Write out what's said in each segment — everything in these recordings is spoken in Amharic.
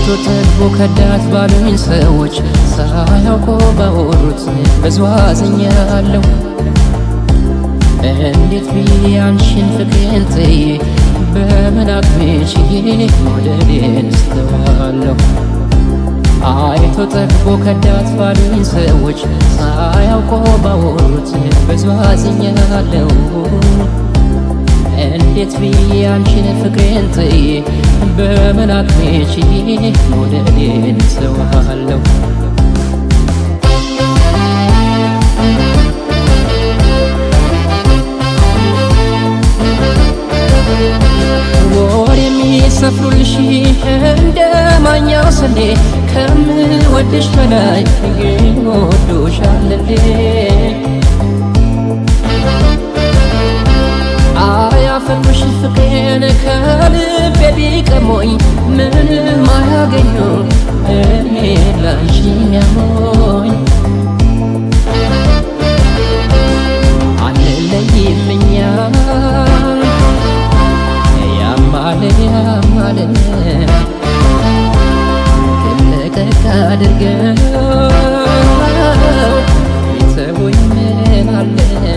ጠግቦ ከዳት ባሉኝ ሰዎች ሳያውቁ ባወሩት ብዙ አዝኛለሁ። እንዴት ብዬ አንቺን ፍቅሬን ጥዬ በምን አቅሜ ችዬ መውደዴን እስተዋለሁ? አይቶ ጠግቦ ከዳት ባሉኝ ሰዎች ሳያውቁ ባወሩት ብዙ አዝኛለሁ። እንዴት ብዬ አንቺን ፍቅሬን ጥዬ በምን አቅሜ ችዬ መውደዴን እስተዋለሁ? ወር የሚሰፍሩልሽ እንደ ማኛው ስንዴ ከምወድሽ በላይ ይወዱሻል እንዴ? አያፈሩሽ ፍቅሬን ከልቤ ቢቀሞኝ ምንም አያገኙ እኔ ላንቺ የሚያሞኝ አንለይም እኛ ያማለ ያማለ ልቀቅ አድርገው ይተውኝ ምን አለ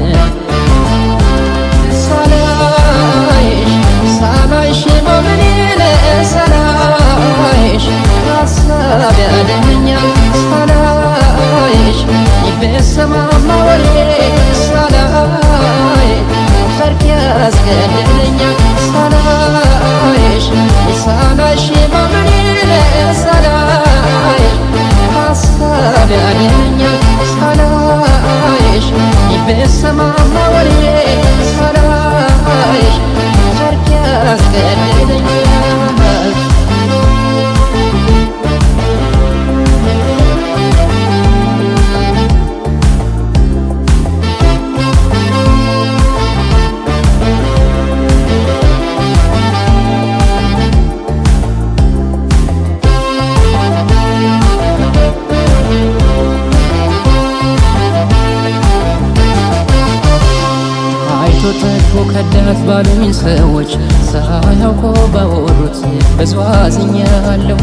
ሳላይሽ ሳላይሽ በምኔነ ሳላይሽ ሀሳብ ያደኛል ሳላይሽ ይበሰማማ ወሬ ሳላይ ፈርቅ ያስገድለኛል ሳላይሽ ሳላይሽ በምኔነ ሳላይ ሀሳብ ያደኛል ሳላይሽ ይበሰማማ ወሬ ሳላይሽ ፈርቅ ያስገድለኛል አይቶ ጠግቦ ከዳት ባሉኝ ሰዎች ሳያውቁ ባወሩት ብዙ አዝኛለሁ።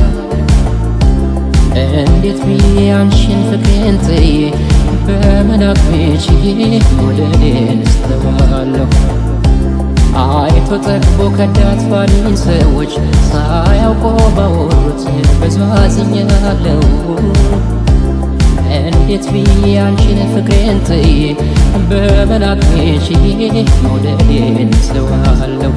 እንዴት ብዬ አንቺን ፍቅሬን ጥዬ በምን አቅሜ ችዬ መውደዴን እስተዋለሁ? አይቶ ጠግቦ ከዳት ባሉኝ ሰዎች ሳያውቁ ባወሩት ብዙ አዝኛለሁ። እንዴት ብዬ አንቺን ፍቅሬን ጥዬ በምን አቅሜ ችዬ መውደዴን እስተዋለሁ?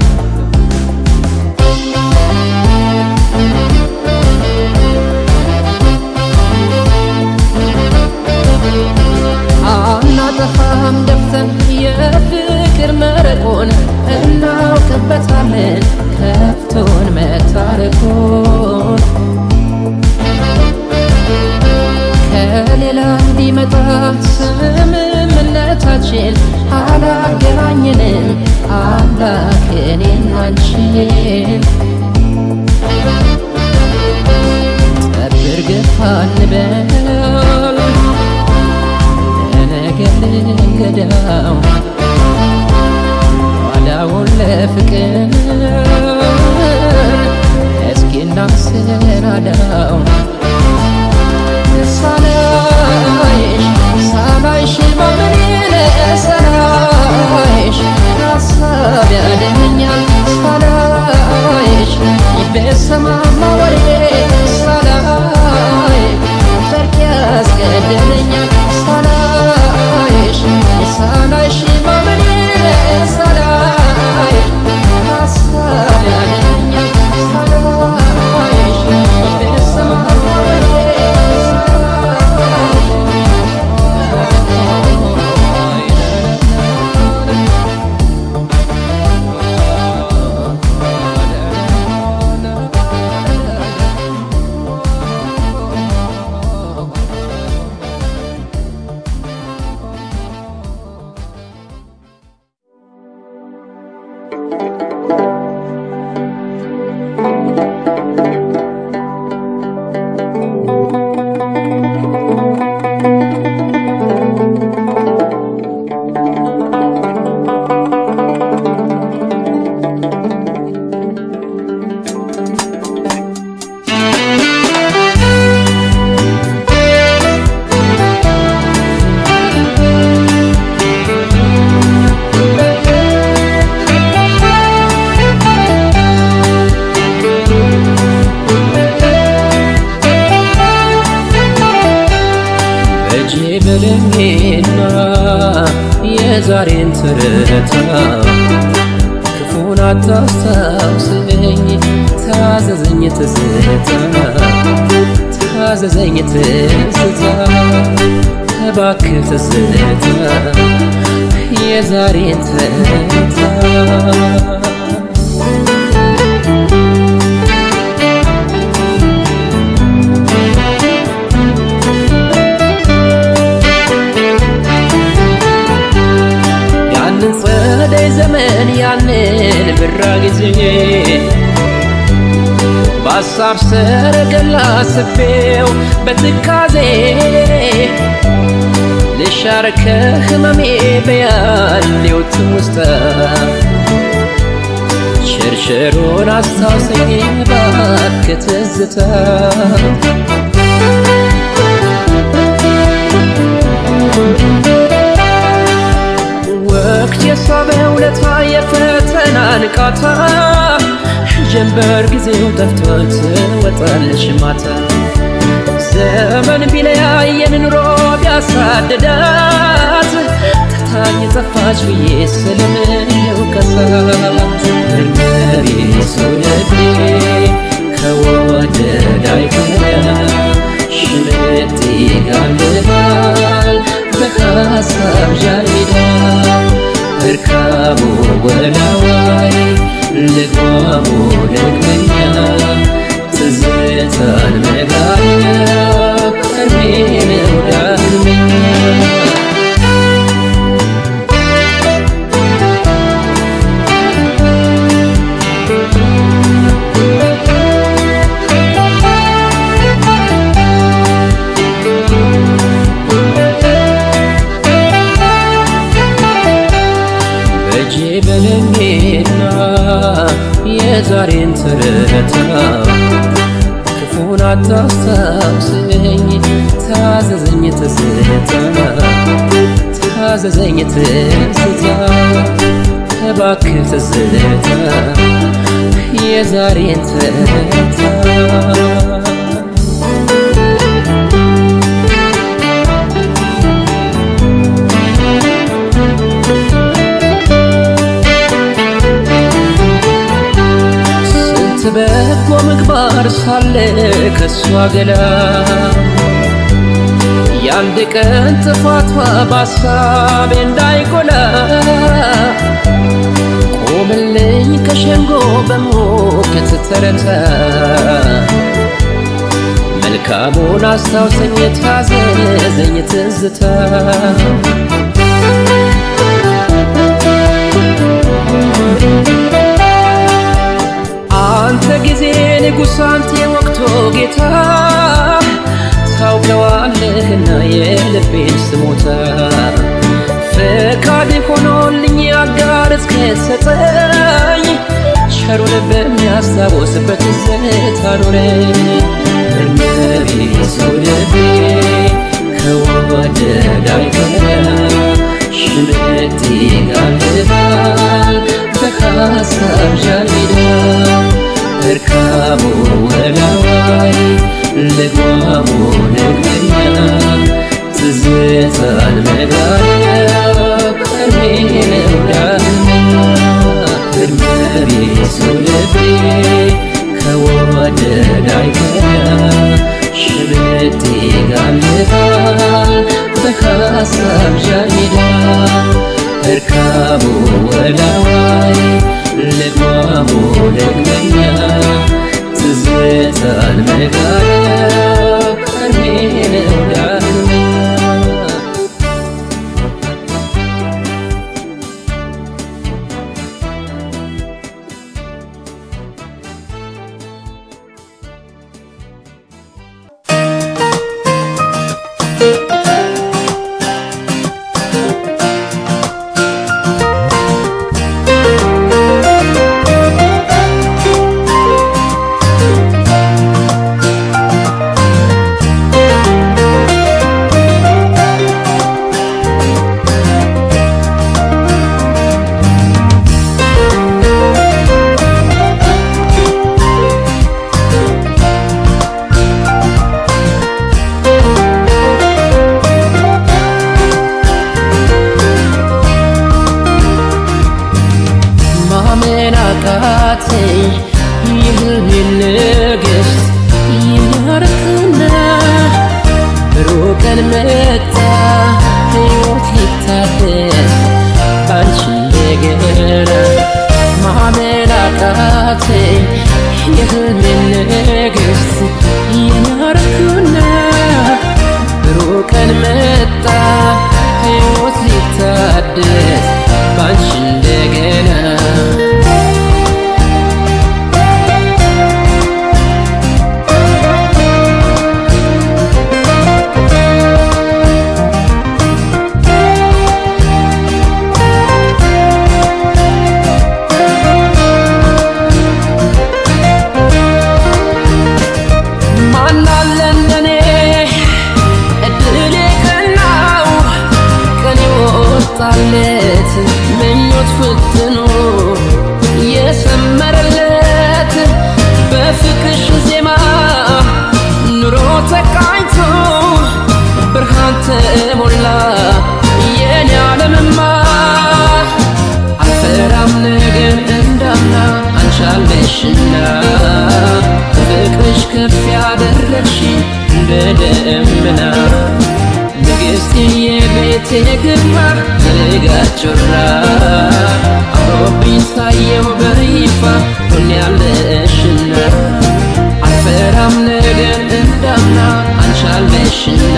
አናጠፋም ደፍተን የፍቅር መረቆን እናውቅበታለን ከፍቶን መታረቁን ከሌላ እንዲመጣ ስምምነታችን አላገናኘንም አምላክ እኔን አንቺን ጠብር ገፋ እንበል ለነገር ልንገዳው ኋላውን ለፍቅር እስኪ እናሰናዳው ሳላይሽ ሳላይሽ በምኔነ ሳላይሽ ሀሳብ ያደኛል ሳላይሽ ይበሰማማ ወሬ ሳላይ ፈርቅ ያስገድለኛል ሳላይሽ ሳላይሽ በምኔነ ሳላይ ሀሳብ ያደኛል ሳላይሽ ይበሰማማ ወሬ በልሜና የዛሬን ትርታ ክፉን አታስታውሰኝ ታዘዘኝ ትዝታ ታዘዘኝ ትዝታ እባክህ ትዝታ የዛሬን ትርታ ያንን ጸደይ ዘመን ያንን ብራ ጊዜ በሀሳብ ሰረገላ ስፌው በትካዜ ልሻር ከህመሜ በያሌው ትውስታ ሽርሽሩን አስታውሰኝ እባክህ ትዝታ ወቅት የሳበ ውለታ የፈተና ንቃታ ጀንበር ጊዜው ጠፍቶት ትወጣለች ማታ ዘመን ቢለያየን ኑሮ ቢያሳድዳት ትታኝ ጠፋች ብዬ ስለምነው ከሳት እርመቤ ሰው ልቤ ከወደድ አይቀር ሽምጥ ይጋልባል በሐሳብ ዣሪዳ እርካቡ ወላዋይ ልጓሙ ደግመኛ ትዝታን መጋኛ ቀርሜነው ዳግመኛ በእጄ በልሜና የዛሬን ትርታ ክፉን አታስታውሰኝ ታዘዘኝ ትዝታ ታዘዘኝ ትዝታ እባክህ ትዝታ የዛሬን ትርታ ስንት በጎ ምግባር ሳለ ከሷ ገላ የአንድ ቀን ጥፋቷ በሀሳቤ እንዳይጎላ ቆምልኝ ከሸንጎ በሞገት ተረታ መልካሙን አስታውሰኝ ታዘዘኝ ትዝታ አንተ ጊዜ ንጉሥ አንተ የወቅቱ ጌታ ታውቀዋለህና የልቤን ስሞታ ፈቃድ ሆኖልኝ አጋር እስከሰጠኝ ቸሩን በሚያስታውስበት ትዝታ ኖረኝ እርመቤ ሰው ልቤ ከወደድ አይቀር ሽምጥ ይጋልባል በሐሳብ ዣሜዳ እርካቡ ወላዋይ ልጓሙ ደግመኛ ትዝታን መጋኛ ቀርሜነው ዳግመኛ እርመቤ ሰው ልቤ ከወደድ አይቀር ሽምጥ ይጋልባል በሐሳብ ዣሜዳ እርካቡ ወላዋይ ልጓሙ ደግመኛ ትዝታን መጋኛ ቀርሜነው ዳግመኛ ♪ የህልሜን ንግሥት የኛርክና ብሩህ ቀን መጣ ሕይወት ሊታደስ ባንቺ እንደገና ማመን አቃተኝ የህልሜን ንግሥት የኛርክና ብሩህ ቀን መጣ ሕይወት ሊታደስ ባንቺ እንደገና ማናለ እንደኔ እድል የቀናው ቀን የወጣለት ምኞት ፍትኖ የሰመረለት በፍቅርሽ ዜማ ኑሮ ተቃኝቶ ብርሃን ተሞላ የኔ ዓለምማ አልፈራም ነገር እንዳምና አንቻለሽና ፍቅርሽ ከፍ ያደረግሽ እንደ ደመና ንግሥቴ የቤቴ ግርማ የልጋት ጮራ አምሮብኝ ታየው በይፋ ሆኛለሽና አልፈራም ነገር እንዳምና አንቻለሽና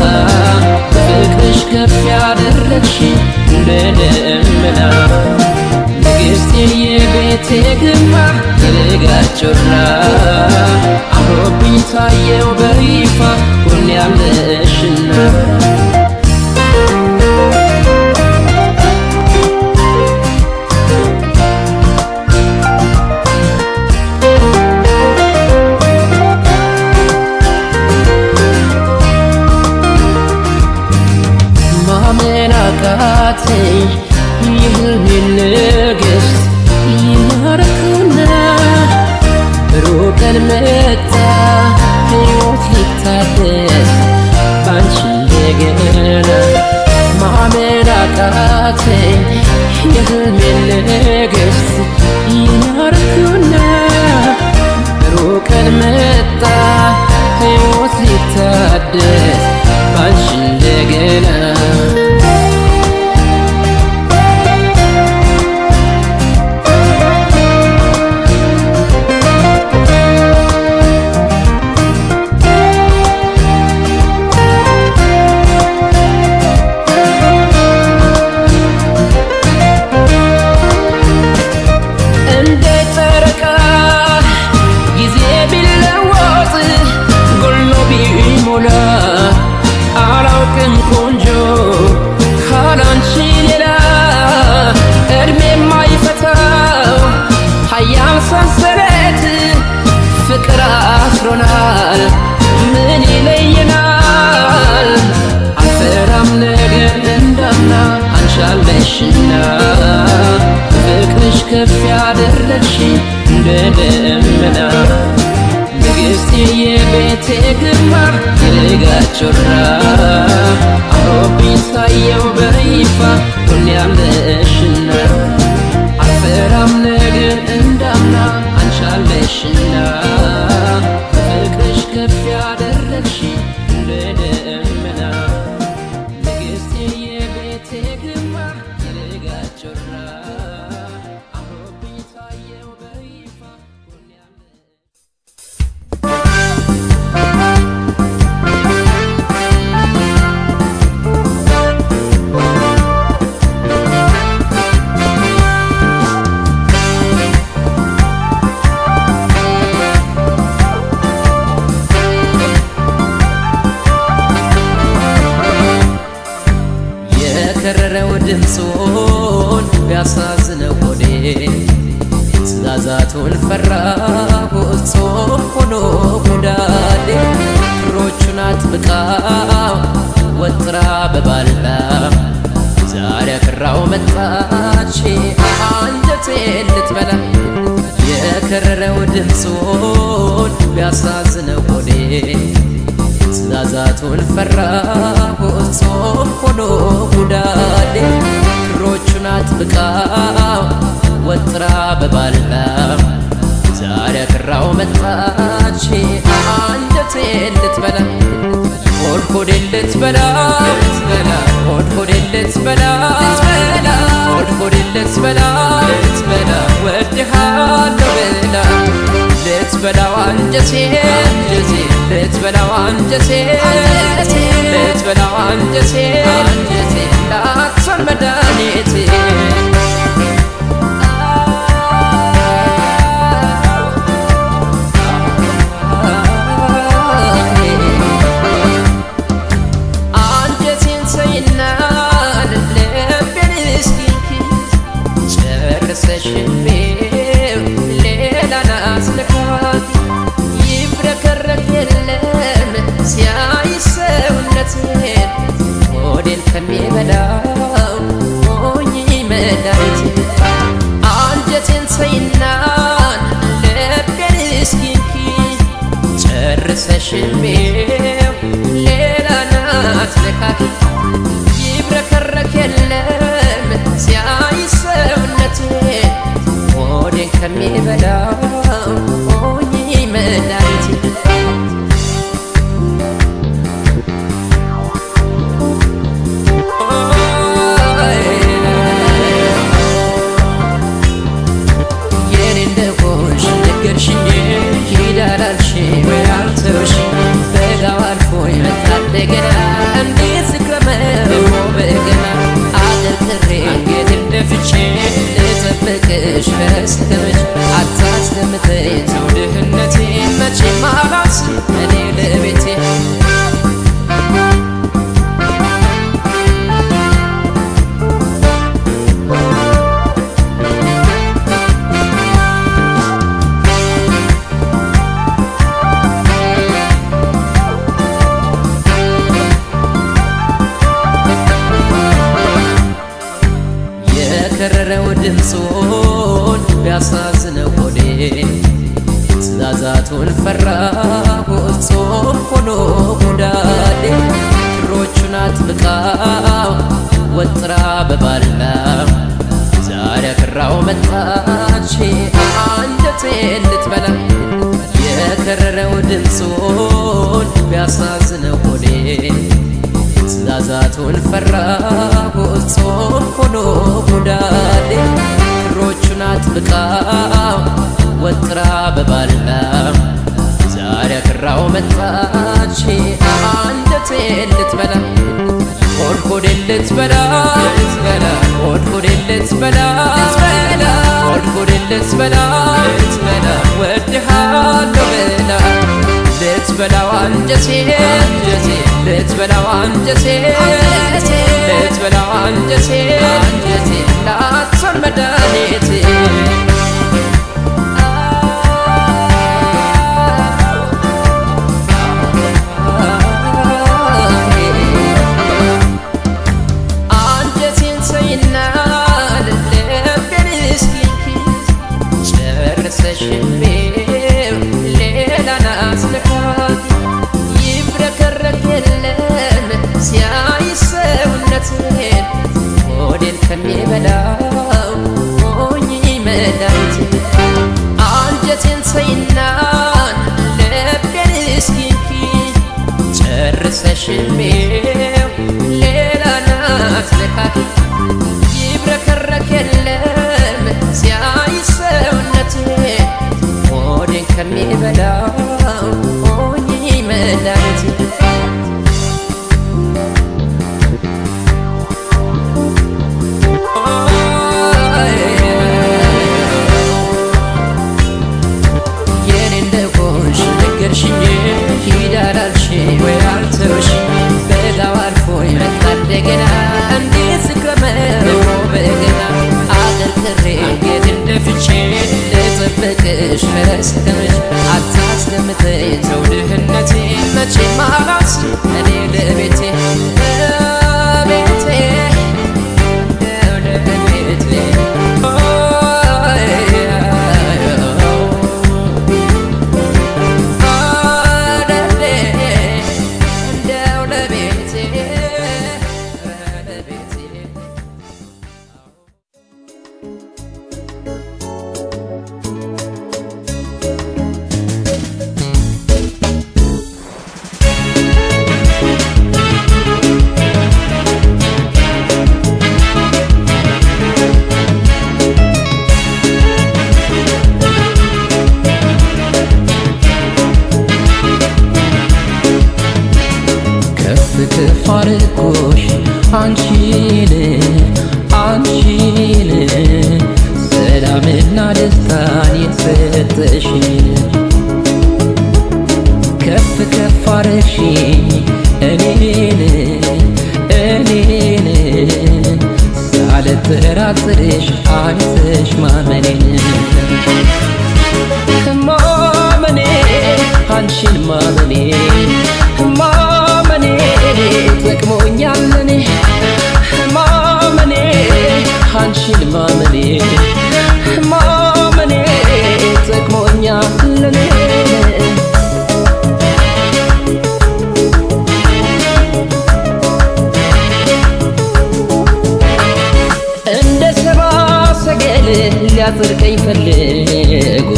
ፍቅርሽ ከፍ ያደረግሽ እንደ ደመና ንግሥቴ የቤቴ ግርማ የልጋት ጮራ አምሮብኝ ታየው በይፋ ሆኛለሽና ማመን አቃተኝ የህልሜን ንግሥት የኛርክና ብሩህ ቀን መጣ ሕይወት ሊታደስ ባንቺ እንደገና ማመን አቃተኝ የህልሜን ንግሥት የኛርክና ብሩህ ቀን መጣ ሕይወት ሊታደስ ባንቺ እንደገና እንደ ጨረቃ ጊዜ ቢለወጥ ጎሎ ቢሞላ አላውቅም ቆንጆ ካላንቺ ሌላ እድሜ የማይፈታው ሀያል ሰንሰለት ፍቅር አስሮናል ምን ይለየናል አልፈራም ነገር እንዳምና አንቻለሽና ፍቅርሽ ከፍ ያደረግሽ እንደ ደመና ንግሥቴ የቤቴ ግርማ የልጋት ጮራ አምሮብኝ ታየው በይፋ ሆኛለሽና አልፈራም ነገር እንዳምና አንቻለሽና ፍቅርሽ ከፍ ያደረግሽ እንደ ደመና ንግሥቴ የቤቴ ግርማ የልጋት ጮራ አምሮብኝ ታየው በይፋ ሆኛለሽ የከረረው ድምፁን ቢያሳዝነው ሆዴ ትእዛዛቱን ፈራሁ ጾም ሆኖ ጉዳዴ እግሮቹን አጥብቃው ወጥራ በባላ ዛሬ አክራው መጣች አንጀቴን ልትበላ የከረረው ድምፁን ቢያሳዝነው ሆዴ ትእዛዛቱን ፈራሁ ጾም ሆኖ ጉዳዴ እግሮቹን አጥብቃው ወጥራ በባላ ያከራው መጣች አንጀቴን ልትበላ ሆድ ሆዴን ልትበላ ሆድ ሆዴን ልትበላ ሆድ ሆዴን ልትበላ ወድሃለሁ ብላ ልትበላው አንጀቴን ልትበላው አንጀቴን ልትበላው አንጀቴን ላትሆን መድኃኒቴ አንጀቴን ሰይና ልቤን እስኪ ጨርሰሽቤው ሌላ ናስልካት ይብረከረክ የለም ሲያይ ሰውነቴን ሆዴን ከሚበላው ሞኝ መድኃኒቴ አንጀቴን ሰይናን ልቤን እስኪንኪ ጨርሰሽቤው ሌላ ናትነካኪ ይብረከረክ የለም ሲያይ ሰውነቴን ሆዴን ከሚበላው ሞኝ መድኃኒቴ የኔ እንደሆንሽ ነገርሽኝ ሂድ አላልሽኝ ወይ አልተውሽኝ በጋው አልፎ ይመጣል እንደገና እንዴት ስክረመው በገና አደርድሬ እንጌት እንደፍቼ ልጠብቅሽ በስተመች አታስደምጠኝ ተው ድህነቴ መቼም አላስብ እኔ ለቤቴ የከረረው ድምፁን ቢያሳዝነው ሆዴ ትእዛዛቱን ፈራሁት ጾም ሆኖ ጎዳዴ ክሮቹን አጥብቃው ወጥራ በባላ ዛሬ አክራው መጣች አንጀቴን ልትበላ የከረረው ድምፁን ቢያሳዝነው ሆዴ ትእዛዛቱን ፈራሁት ጾም ሆኖ ጎዳዴ ክሮቹን አጥብቃው ወጥራ በባላ ዛሬ አክራው መጣች አንጀቴን ልትበላ ሆድ ሆዴን ልትበላ ሆድ ሆዴን ልትበላ ሆድ ሆዴን ልትበላ ወድሃለሁ ብላ ልትበላው አንጀቴን ልትበላው አንጀቴን ልትበላው አንጀቴን ላትሆን መድኃኒቴ አንጀቴን ሰይና ልቤን እስኪ ጨርሰሽቤው ሌላ ናስልካት ይብረከረክ የለም ሲያይ ሰውነቴን ሆዴን ከሚበላው ሞኝ መድኃኒቴ አንጀቴን ሰይናን ልቤን እስኪንኪ ጨርሰሽቤው ሌላ ናትነካኪ ይብረከረክ የለም ሲያይ ሰውነቴን ሆዴን ከሚበላው ሞኝ መድኃኒቴ የኔ እንደሆንሽ ነገርሽኝ ሂድ አላልሽኝ ወይ አልተውሽኝ በጋው አልፎ ይመጣል እንደገና እንዴት ስክረመው በገና አደርድሬ እንጌት እንደፍቼ ልጠብቅሽ በስተመች አታስደምጠኝ ተው ድህነቴ መቼም አላስብ እኔ ለቤቴ ለቤቴ ለቤቴ እንደው ለቤቴ ለቤቴ አንቺን አንቺን ሰላምና ደስታን የሰጠሽን ከፍ ከፍ አረግሽኝ እኔን እኔን ሳልጠራጥርሽ አይተሽ ማመኔን ማመኔ አንቺን ማመኔ ማመኔ ጠቅሞኛል እኔ ማመኔ አንቺን ማመኔ ማመኔ ጠቅሞኛል እኔ እንደ ሰባ ሰገል ሊያጽድቀኝ ፈልጎ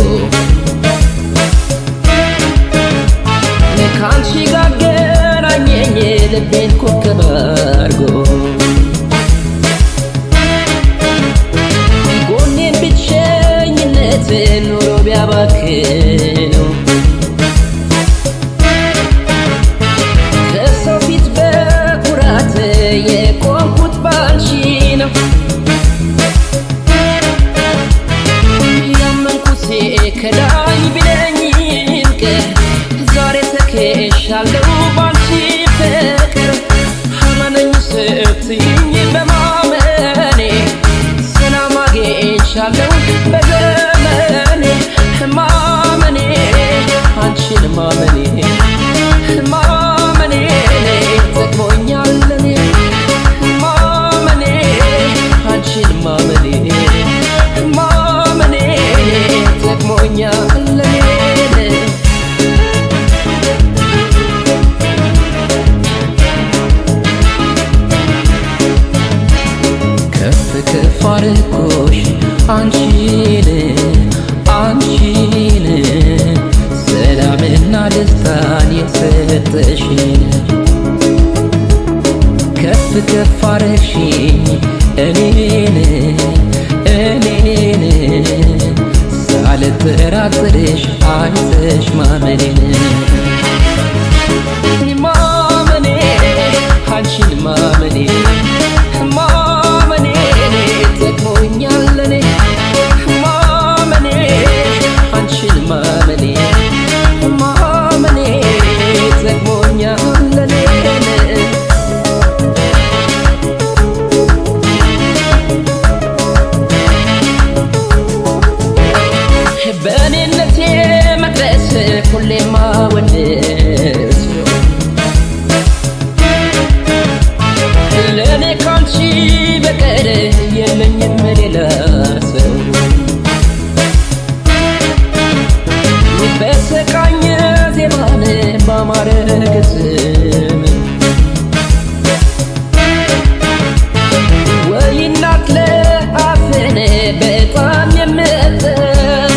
ከአንቺ ጋር ገናኘኝ ልቤን ኮከብ አርጎ ጎኔን ብቸኝነት ኑሮ ቢያባክነው ከሰው ፊት በኩራት የቆምኩት ባንቺ ነው ያመንኩት ከዳኝ ቢለኝም ቀን ዛሬ ተከሻለሁ ባንቺ ፍቅር አመነኝ ስትይኝ በማመኔ ሰላም አግኝቻለሁ በዘመኔ ማመኔ አንቺን ማመኔ ማመኔ ጠቅሞኛል እኔ ማመኔ አንቺን ማመኔ ማመኔ ጠቅሞኛል እኔ ከፍ ከፍ አርጎሽ አንቺን አንቺን ሰላምና ደስታን የሰጠሽን ከፍ ከፍ አረግሽኝ እኔን እኔን ሳልጠራጥርሽ አይተሽ ማመኔን ማመኔ አንቺን ማመኔ ማመኔ ጠቅሞኛል እኔ ማመኔ አንቺን ማመኔ ማመኔ ጠቅሞኛል እኔ በእኔነቴ መቅደስ ሁሌማ ወድስ ለእኔ ካንቺ በቀር የለኝም ሌላ ሰው በሰቃኝ ዜማን ባማረ ግጥም ወይ እናት ለአፍን በጣም የምጥም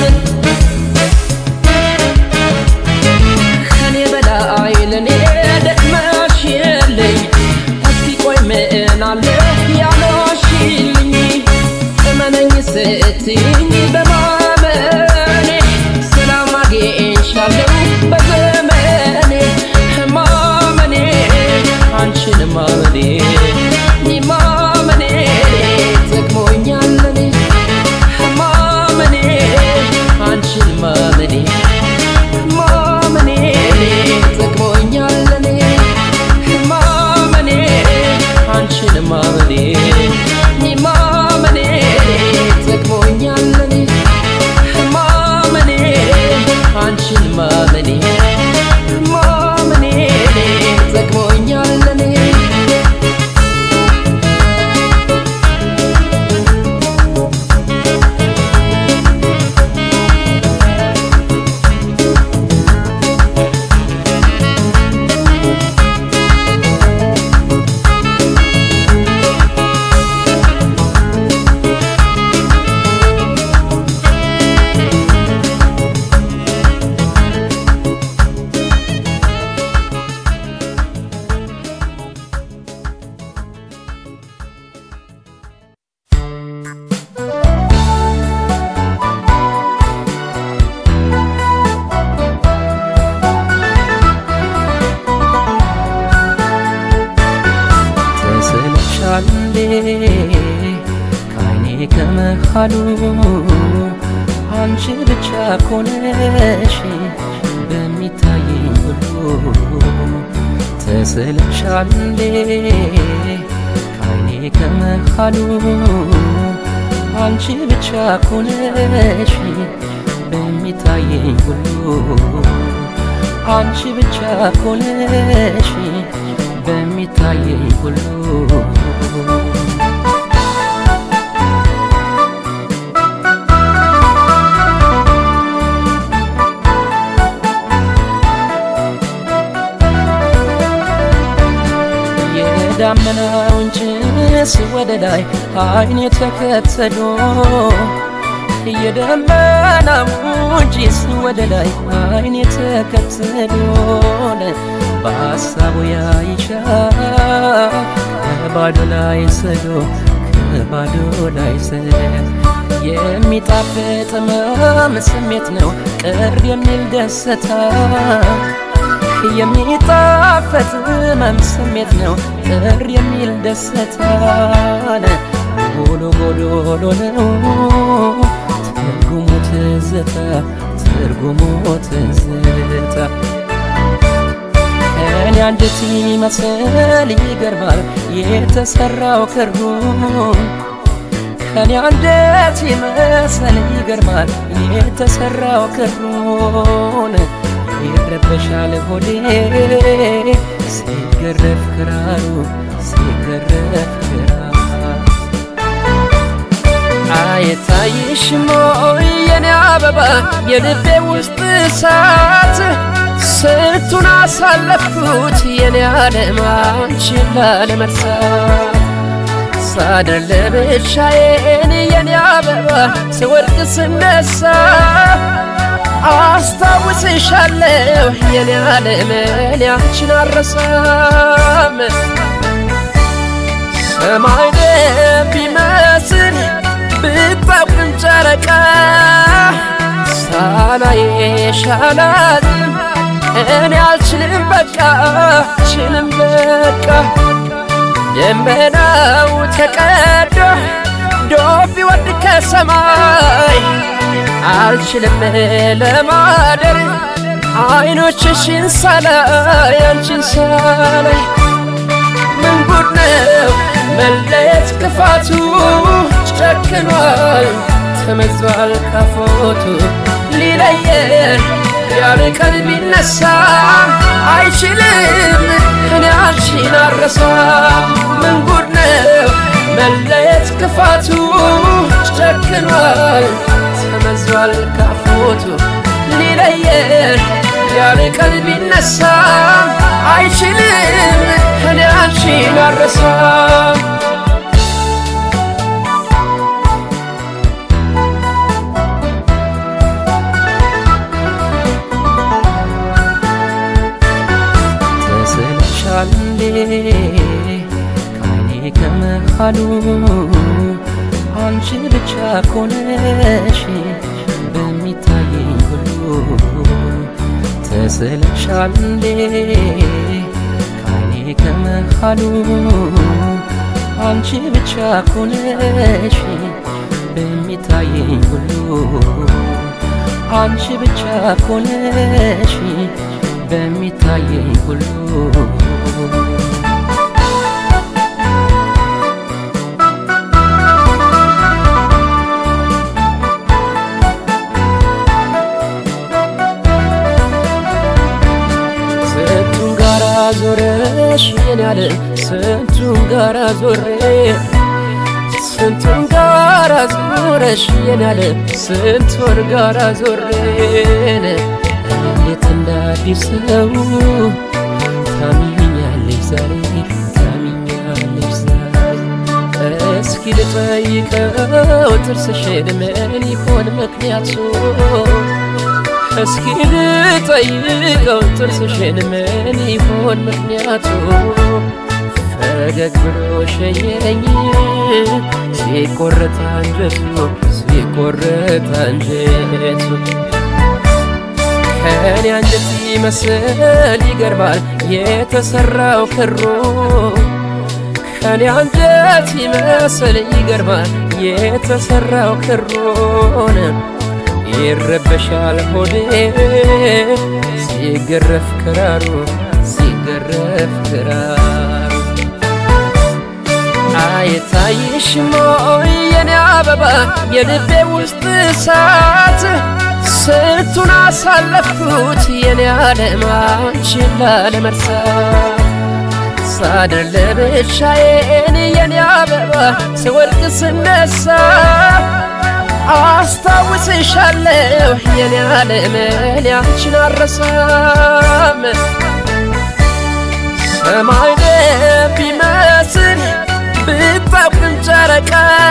ከኔ በላይ ለኔ ደክመሽ የለኝ እስኪ ቆይ ምን አለ ያለሽልኝ እመነኝ ስትይኝ በማመኔ ሰላም አግኝቻለሁ በዘመኔ ማመኔ አንቺን ማመኔ ማመኔ ጠቅሞኛል እኔ ማመኔ አንቺን ማመኔ ማመኔ ጠቅሞኛል እኔ ማመኔ አንቺን ማመኔ ማመኔ ጠቅሞኛል እኔ ማመኔ አንቺን ማመኔ ማመኔ ጠቅሞኛል እኔ ከመሃሉ አንቺ ብቻ ኮነሽ በሚታየኝ ሁሉ ተስለሻል እንዴ ካይኔ ከመሃሉ አንቺ ብቻ ኮነሽ በሚታየኝ ሁሉ አንቺ ብቻ ኮነሽ በሚታየኝ ሁሉ የዳመናውን ጭስ ወደ ላይ አይን የተከተሎ የደመናውን ጭስ ወደ ላይ አይን የተከተሎን በሀሳቡ ያይሻል ከባዶ ላይ ሰዶ ከባዶ ላይ ሰዶ የሚጣፍጥ ህመም ስሜት ነው ቅር የሚል ደስታ የሚጣፈጥ ህመም ስሜት ነው ቅር የሚል ደስታ ጎሎ ጎዶሎ ነው ትርጉሙ ትዝታ ትርጉሙ ትዝታ እኔ አንጀት ይመስል ይገርማል የተሰራው ክሩ ከኔ አንጀት ይመስል ይገርማል የተሰራው ክሩን ይረበሻል ሆዴ ሲገረፍ ክራሩ ሲገረፍ ክራሩ አይታይሽም ወይ የኔ አበባ የልቤ ውስጥ እሳት ስንቱን አሳለፍኩት የኔ ዓለም አንቺን ላለመርሳት ሳድር ለብቻዬን የኔ አበባ ስወድቅ ስነሳ አስታውስሻለሁ የኔ ዓለም እኔ አንቺን አልረሳም ሰማይ ደም ቢመስል ብታውቅም ጨረቃ ሳላየሽ አላዝንም እኔ አልችልም በቃ አልችልም በቃ ደመናው ተቀዶ ዶፍ ቢወርድ ከሰማይ አልችልም ለማደር አይኖችሽን ሳላይ አንቺን ሳላይ ምን ጉድ ነው መለየት ክፋቱ ጨክኗል ተመዟል ካፎቱ ሊለየን ያለ ቀን ቢነሳ አይችልም እኔ አንቺን አረሳም ምን ጉድ ነው መለየት ክፋቱ ጨክኗል ተመዟል ካፎቱ ሊለየን ያለ ቀን ቢነሳ አይችልም እኔ አንቺን አረሳም ተስለሻል እንዴ ካይኔ ከመሃሉ አንቺ ብቻ ኮነሽ በሚታየኝ ሁሉ ተስለሻል እንዴ ካይኔ ከመሃሉ አንቺ ብቻ ኮነሽ በሚታየኝ ሁሉ አንቺ ብቻ ኮነሽ በሚታየኝ ሁሉ ስንቱን ጋራ ዞረሽ የኔ ዓለም ስንቱን ጋራ ዞሬ ስንቱን ጋራ ዞረሽ የኔ ዓለም ስንቱን ጋራ ዞሬን እንዴት እንደ አዲስ ሰው ታሚኛለሽ ዛሬ ታሚኛለሽ ዛሬ እስኪ ልጠይቀው ጥርስሽን ምን ይሆን ምክንያቱ እስኪ ልጠይቀው ጥርስሽን ምን ይሆን ምክንያቱ ፈገግ ብሎ ሸኘኝ ሲቆረጥ አንጀቱ ሲቆረጥ አንጀቱ ከኔ አንጀት ይመስል ይገርማል የተሰራው ክሩ ከኔ አንጀት ይመስል ይገርማል የተሰራው ክሮን ይረበሻል ሆዴ ሲገረፍ ክራሩ ሲገረፍ ክራሩ አይታይሽም ወይ የኔ አበባ የልቤ ውስጥ እሳት ስንቱን አሳለፍኩት የኔ ዓለም አንቺን ላለመርሳት ሳድር ለብቻዬን የኔ አበባ ስወድቅ ስነሳ አስታውስሻለሁ የኔ ዓለም እኔ አንቺን አረሳም ሰማይ ቢመስል ብታውቅም ጨረቃ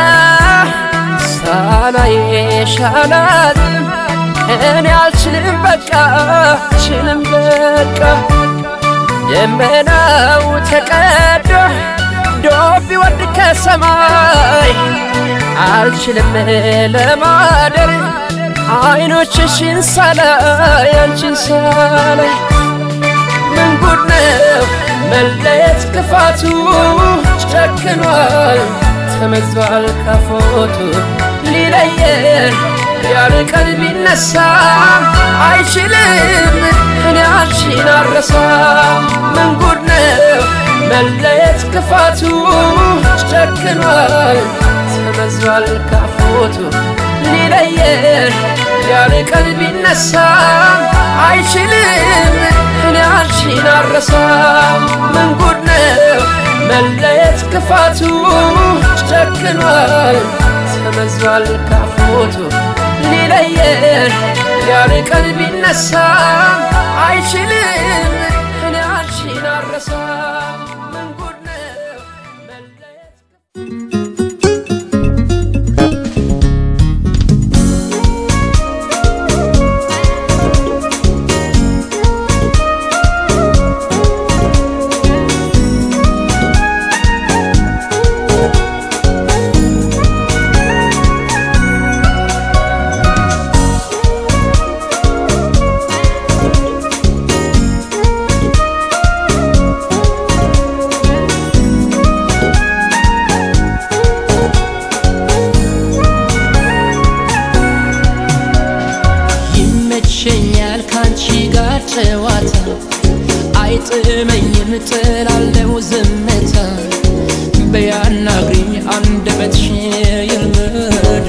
ሳላየሽ አላዝንም እኔ አልችልም በቃ አልችልም በቃ ደመናው ተቀዶ ዶፍ ቢወርድ ከሰማይ አልችልም ለማደር አይኖችሽን ሳላይ አንቺን ሳላይ ምን ጉድ ነው መለየት ክፋቱ ጨክኗል ተመዟል ካፎቱ ሊለየን ያርቀን ቢነሳ አይችልም እኔ አንቺን አረሳ ምን ጉድ ነው መለየት ክፋቱ ጨክኗል ተመዟል ካፎቱ ሊለየን ያርቀን ቢነሳ አይችልም እኔ አንቺን አረሳ ምን ጉድ ነው መለየት ክፋቱ ጨክኗል ተመዟል ካፎቱ ሊለየን ያርቀን ቢነሳ አይችልም እኔ አንቺን አረሳ ምን ጉድ ነው መለየት ይመቸኛል ካንቺ ጋር ጨዋታ አይጥመኝም ጥላለው ዝምታ በያናግሪኝ አንደበትሽ ይልመድ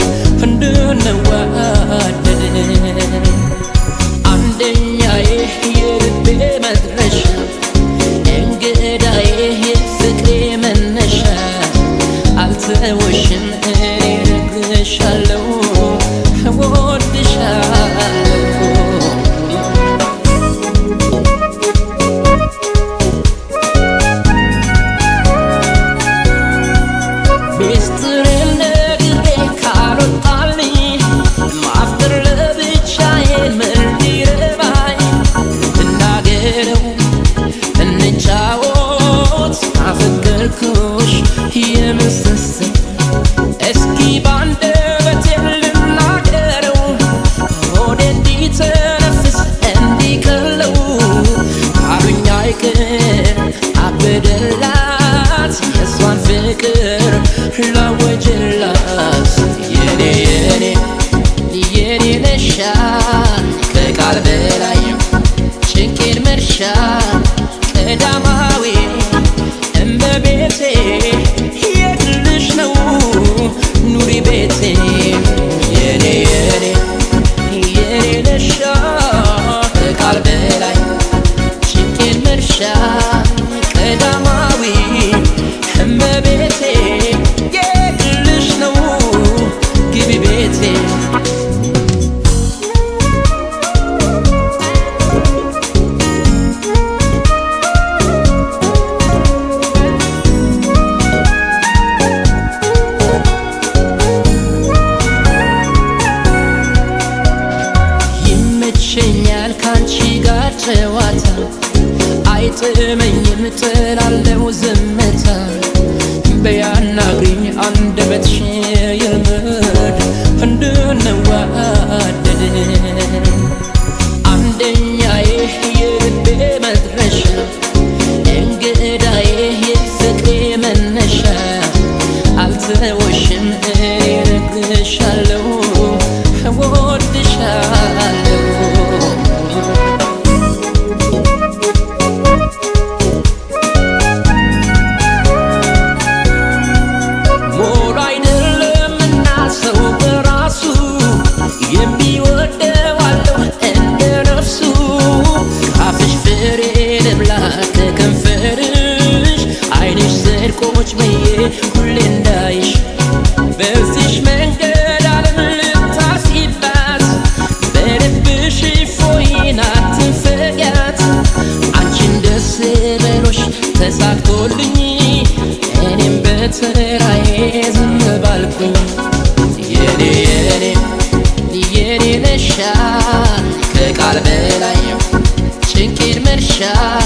እንድንዋደድ አንደኛዬ የልቤ መድረሻ እንግዳዬ የፍቅሬ መነሻ አልተወሽም እኔ እነግርሻለሁ እወድሻለሁ ሚስጥሬን ነግሬ ካልወጣልኝ ማፍቀር ለብቻዬ ምን ሊረባኝ እናገረው እንጫወት አፈቀርኩሽ የምስስት እስኪ ባንደበቴ ልናገረው ሆዴ እንዲተነፍስ እንዲቀለው ካሉኝ አይቀር አበደላት የእሷን ፍቅር ላወጅላት የኔ የኔ የኔ ነሻ ከቃል በላይ ጭንቄን መርሻ ቀዳማዊ እመቤቴ የግልሽ ነው ኑሪ ቤቴ የኔ የኔ የኔ ነሻ ከቃል በላይ ጭንቄን መርሻ ቀዳማዊ እመቤቴ የግልሽ ነው ግቢ ቤቴ ይመቸኛል ካንቺ ጋር ጨዋታ አይጥመኝም ጥላለው ዝምታ በያናግሪኝ አንደበትሽ ይልመድ እንድንዋደድ አንደኛዬ የልቤ መድረሻ እንግዳዬ የፍቅሬ መነሻ አልተወሽም እኔ ከቃል በላይ ጭንቄን መርሻ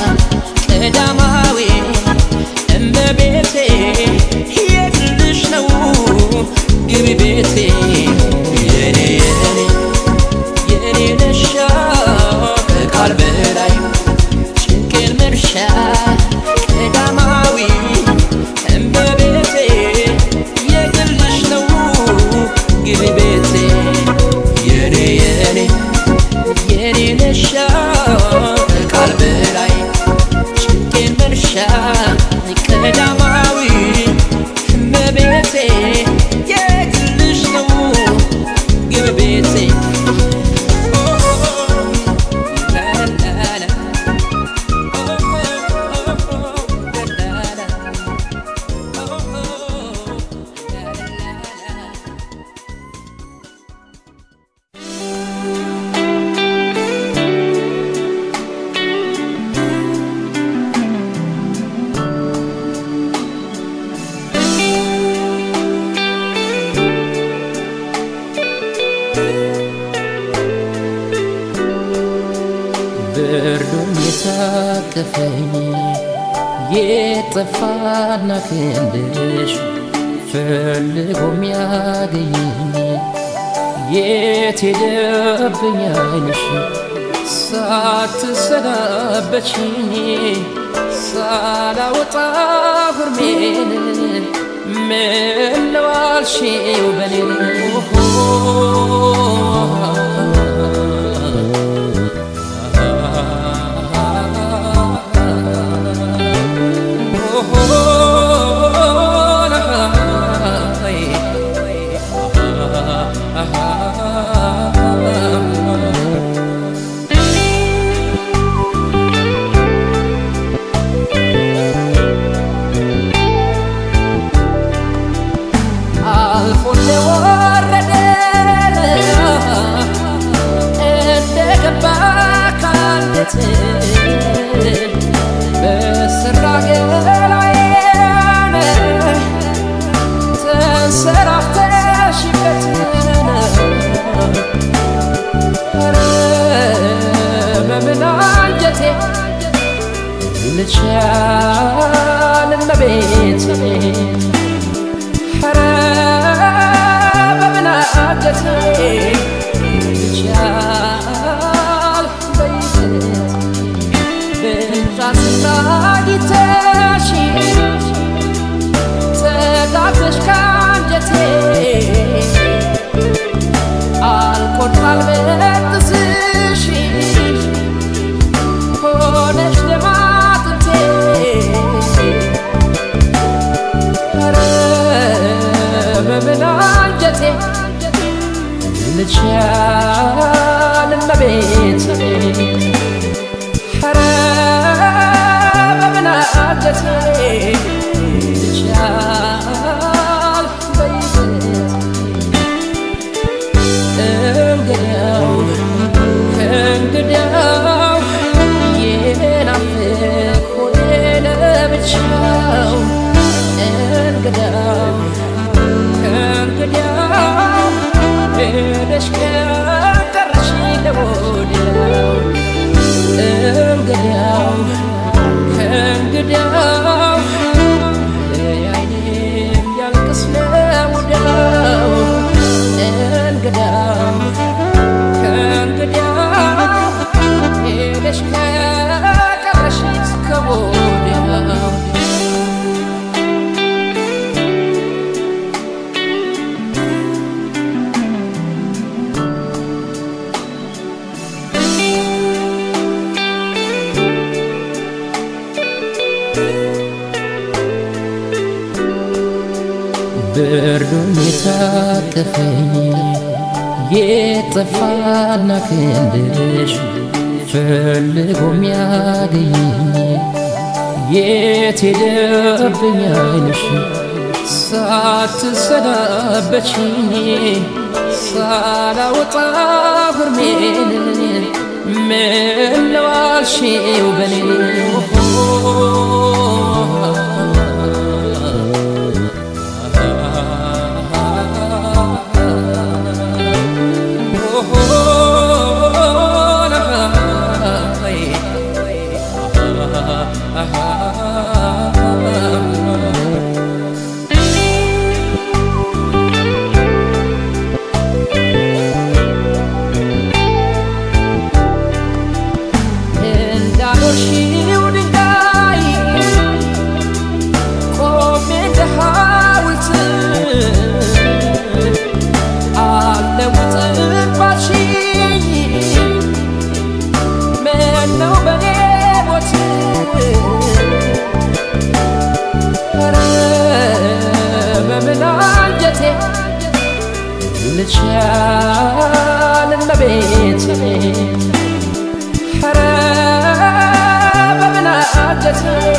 ቀዳማዊ እመቤቴ የግልሽ ነው ግቢ ቤቴ የኔ የኔ የኔ ነሻ ከቃል በላይ ጭንቄን መርሻ ቀዳማዊ እመቤቴ የግልሽ ነው ግቢ ቤቴ የኔ የኔ የኔ ነሻ ከቃል በላይ ጭንቄን መርሻ ቀዳማዊ እመቤቴ የግልሽ ነው ግቢ ቤቴ ብርዱን የታቀፈኝ የጠፋና ክንድሽ ፈልጎ የሚያገኘኝ የት ሄደብኝ ዓይንሽ ሳትሰናበችኝ ሳላወጣ ሁርሜን ምን ነው አልሽው በኔ አልፎ እንደወረደ እንደገባ ካንደት በስራ ገላዬን ተንሰራፍተሽበት ኧረ በምን አንጀቴ ልቻል እመቤቴ ኧረ በምን አንጀቴ ልቻል በይዘት ብቻስና ጊተሽ ተጋብተሽ ከአንጀቴ አልቆርጣል በጥስሽ ሆነሽ ደማቅቴ ኧረ በምን አንጀቴ ልቻል እመቤቴ ኧረ በምን አንጀቴ ልቻል በይዘት እንግዲያው ከእንግዲያው የናፍቅ ሆዴ ለብቻው እንግዲያው ከእንግዲያው ሄደሽ ከቀረሽ ለወዲያው እንግዲያው ከእንግዲያው አይኔም ያልቅስ ለወዲያው እንግዲያው ከእንግዲያው ሄደሽ ከቀረሽ ከወዲያው ብርዱን የታቀፈኝ የጠፋና ክንድሽ ፈልጎ የሚያገኘኝ የት ሄደብኝ ዓይንሽ ሳትሰናበችኝ ሳላወጣ ሁርሜን ምን ነው አልሽው በኔ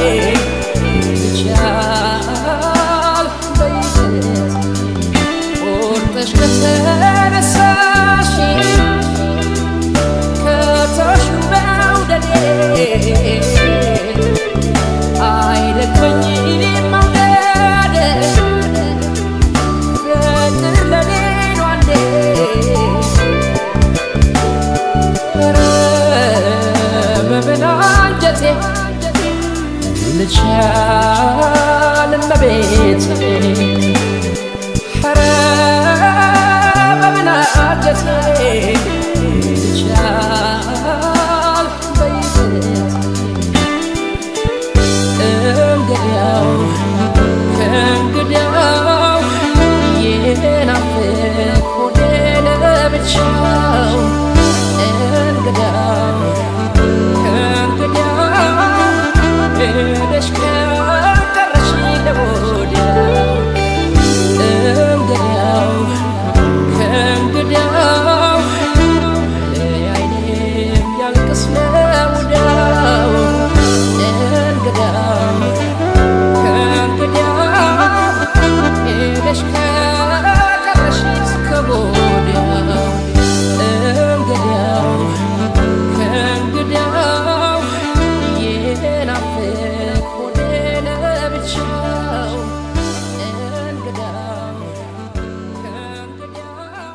ይቻል በይዘት ቆርጠሽ ከተነሳሽ ከተሽ መውደዴ አይደክመኝም መውደድ ፍቅር ለኔ ነው አንዴ ኧረ በምን አንጀቴ ልቻል እመቤቴ ኧረ በምን አንጀቴ ልቻል በይዘት እንግዲያው ከእንግዲያው የናፍቅ ሆዴ ለብቻው እንግዲያው ከእንግዲያው ሄደሽ ከቀረሽ ለወዲያው እንግዲያው ከእንግዲያው አይኔም ያልቅስ ለውዳው እንግዲያው ከእንግዲያው ሄደሽ ከቀረሽ እስከ ወዲያው እንግዲያው ከእንግዲያው የናፍቅ ሆዴ ለብቻው እንግዲያው ከእንግዲያው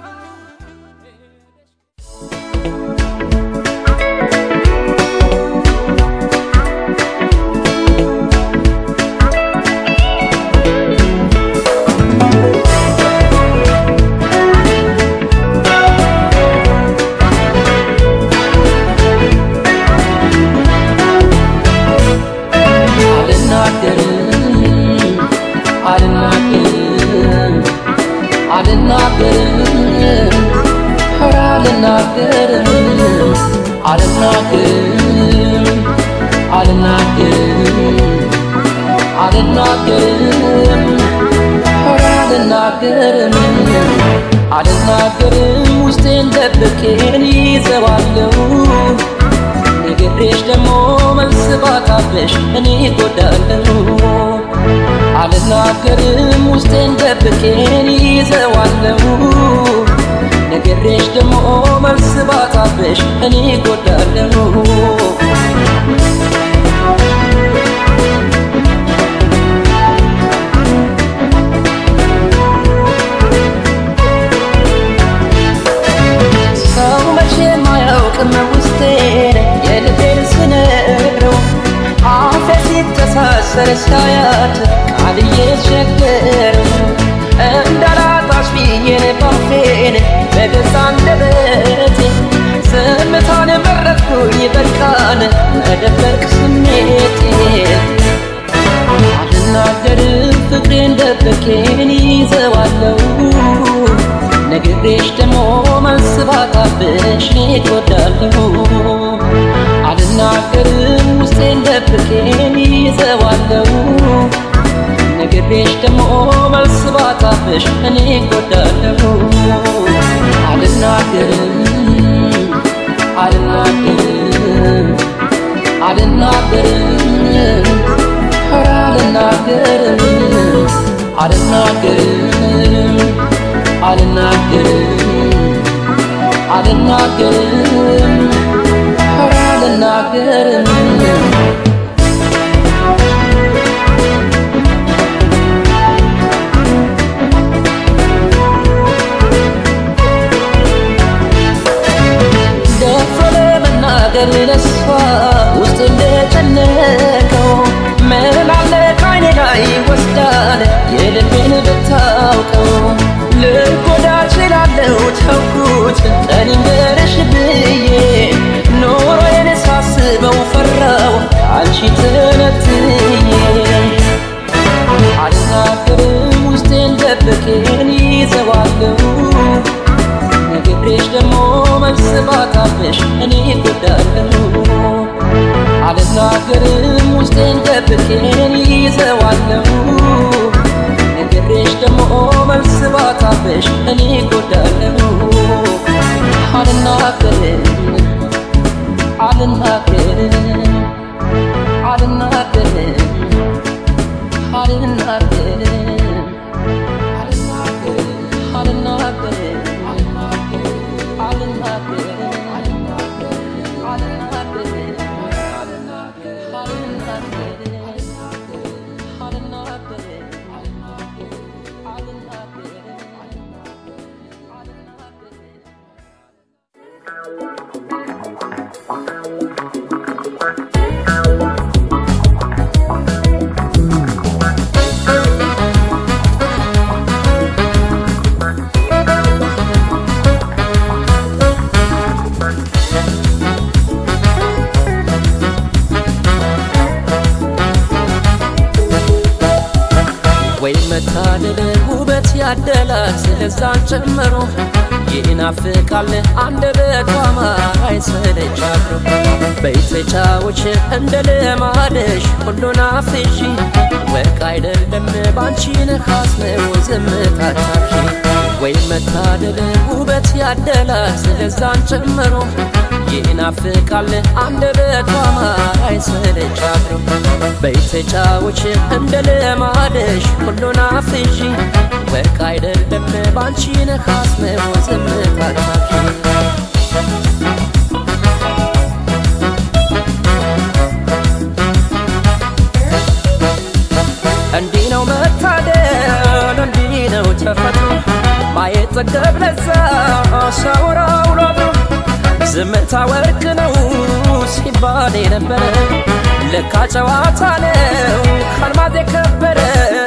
አልናገርም አልናገርም አልናገርም ኧረ አልናገርም አልናገርም አልናገርም አልናገርም ኧረ አልናገርም አልናገርም ውስጤን ደብቄን ይዘዋለሁ ንግሬሽ ደግሞ መልስ ባጣብሽ እኔ ጎዳለሁ አልናገርም ውስጤን ደብቄን ይዘዋለሁ ንግሬሽ ደግሞ መልስ ባጣብሽ እኔ ጎዳለሁ ሰው መቼም አያውቅም ውስጤን የልቤን ስነግረው አፌ ሲተሳሰር ሳያት ቃል እየቸገረው እንዳላጣሽ ብዬን ባፌን በገዛ አንደበቴ ዝምታን መረጥኩኝ በቃን መደበቅ ስሜቴን አልናገርም ፍቅሬን ደብቄን ይዘዋለሁ ነግሬሽ ደግሞ መልስ ባጣብሽ እኔ እጎዳለሁ አልናገርም ውስጤን ደብቄን ይዘዋለሁ ነግሬሽ ደግሞ መልስ ባጣብሽ እኔ እጎዳለሁ አልናገርም አልናገርም አልናገርም ኧረ አልናገርም አልናገርም አልናገርም አልናገርም ኧረ አልናገርም ደፍሮ ለመናገር ለሷ ውስጥ እንደጨነቀው ምን አለ ከዓይኔ ላይ ወስዳለ የልቤን ብታውቀው ልጎዳ እችላለሁ ተውኩት ጠሊንገርሽ ብዬ ኖሮዬን ሳስበው ፈራው አንቺ ትነትዬ አልናገርም ውስጤን ደብቄን ይዘዋለሁ ነግሬሽ ደግሞ መልስ ባጣብሽ እኔ እጎዳለሁ አልናገርም ውስጤን ደብቄን ይዘዋለሁ ነግሬሽ ደግሞ መልስ ባጣብሽ እኔ እጎዳለሁ አልናገርም አልናገርም አልናገርም ወይ መታደል ውበት ያደላል ስለዛን ጨምሮ ይናፍቃል አንደበቷ ማራይ ሰለቻለሁ በይተጫዎች እንደ ልማደሽ ሁሉን አፍሺ ወርቅ አይደለም ባንቺ ነሐስ ነው ዝምታታሽ ወይ መታደል ውበት ያደላል ስለዛን ጨምሮ ይናፍቃል አንደበቷ ማራይ ሰለቻለሁ በይተጫዎች እንደ ልማደሽ ሁሉን አፍሺ ወርቅ አይደለም ባንቺ ነሐስ ነው ዝምታታሽ እንዲህ ነው መታደል እንዲህ ነው ተፈጥሮ ማየት ጠገብ ለዛ ሳወራው ላሉ ዝምታ ወርቅ ነው ሲባል የነበረ ለካ ጨዋታ ነው ካልማዝ የከበረ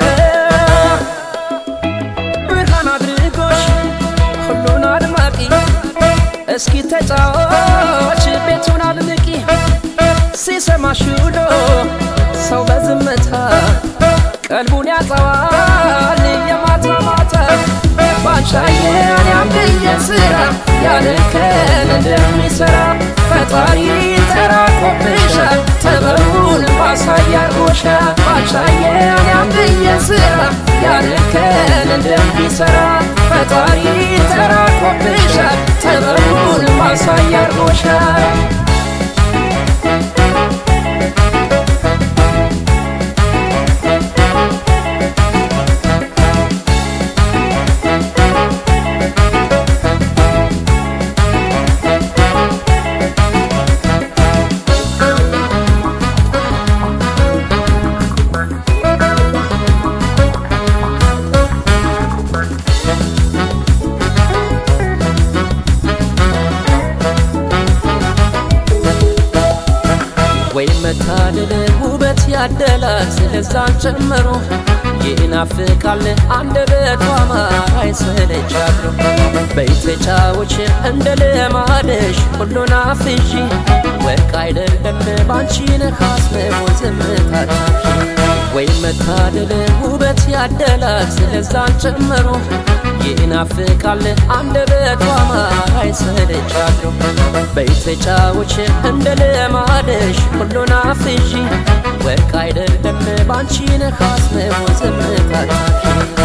ብርሃን አድርጎሽ ሁሉን አድማቂ እስኪ ተጫዋች ቤቱን አድምቂ ሲሰማሽ ውሎ ሰው በዝምታ ቀልቡን ያጠዋል የማታ ማታ ባንቻየን ያንድየ ስራ ያልከን እንደሚሰራ ፈጣሪ ተራቆብሻል ጥበቡን ማሳያርጎሻል ባንቻየን ያንድየ ስራ ያልከን እንደሚሰራ ፈጣሪ ተራቆብሻል ጥበቡን ማሳያርጎሻል ወይ መታደል ውበት ያደላል ስለዛን ጨምሮ ይናፍቃል አንደበቷ ማራይ ሰለቻለሁ በይተጫዎች እንደ ልማደሽ ሁሉን አፍሺ ወርቅ አይደለም ባንቺ ነሐስ ነው ዝምታታሽ ወይ መታደል ውበት ያደላል ስለዛን ጨምሮ ይናፍቃል አንደበቷ ማራይ ሰለቻለሁ በይተጫዎች እንደ ልማደሽ ሁሉን አፍሺ ወርቅ አይደለም ባንቺ ነሐስ ነው ዝምታታሽ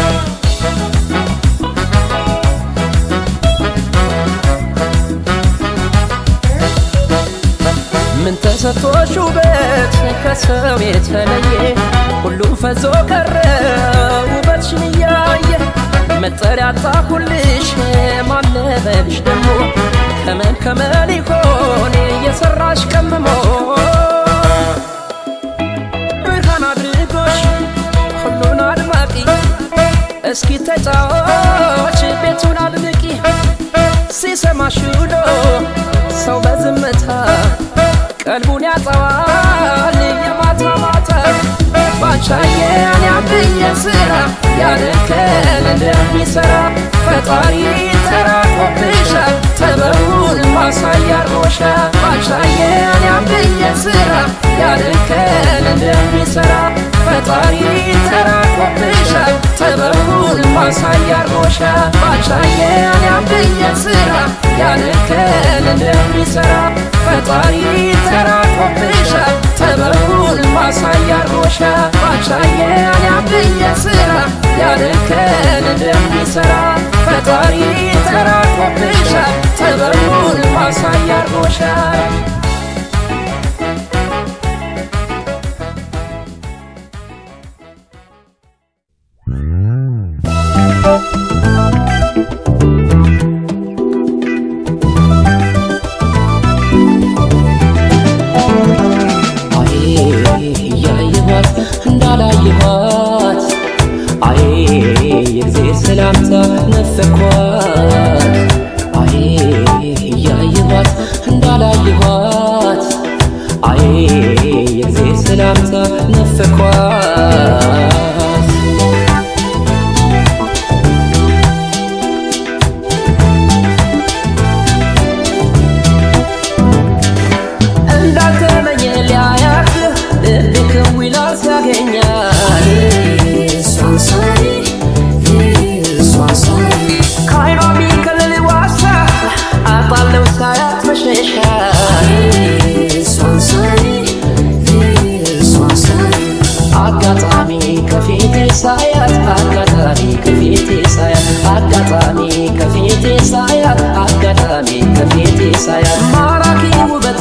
ምን ተሰጥቶሽ ውበት ከሰው የተለየ ሁሉም ፈዞ ቀረ ውበትሽን እያየ መጠሪያ ጣሁልሽ ማለበልሽ ደግሞ ከመን ከመን ይሆን የሰራሽ ቀምሞ ብርሃን አድርጎሽ ሁሉን አድማቂ እስኪ ተጫዋች ቤቱን አድምቂ ሲሰማሽ ውሎ ሰው በዝምታ ቀልቡን ያጠዋል የማታ ማታ ባንቻየን ያብየ ስራ ያልከን እንደሚሰራ ፈጣሪ ተራቆብሻል ጥበቡን ማሳያርጎሻል ባንቻየን ያብየ ስራ ያልከን እንደሚሰራ ፈጣሪ ተራቆብሻል ጥበቡን ማሳያርጎሻል ባንቻየን ያብየ ስራ ያልከን እንደሚሰራ ፈጣሪ ተራቆብሻል ጥበቡን ማሳያርጎሻል ባንቻየን ያብየ ስራ ያልከን እንደሚሰራ ፈጣሪ ተራቆብሻል ጥበቡን ማሳያርጎሻል እያየኋት እንዳላየኋት አይ የእግዜር ሰላምታ ነፈኳት አይ እያየኋት እንዳላየኋት አይ የእግዜር ሰላምታ ነፈኳት እንዳልተመኘ ሊያያት ልብ ክው ይላል ሲያገኛት እሷን ሰው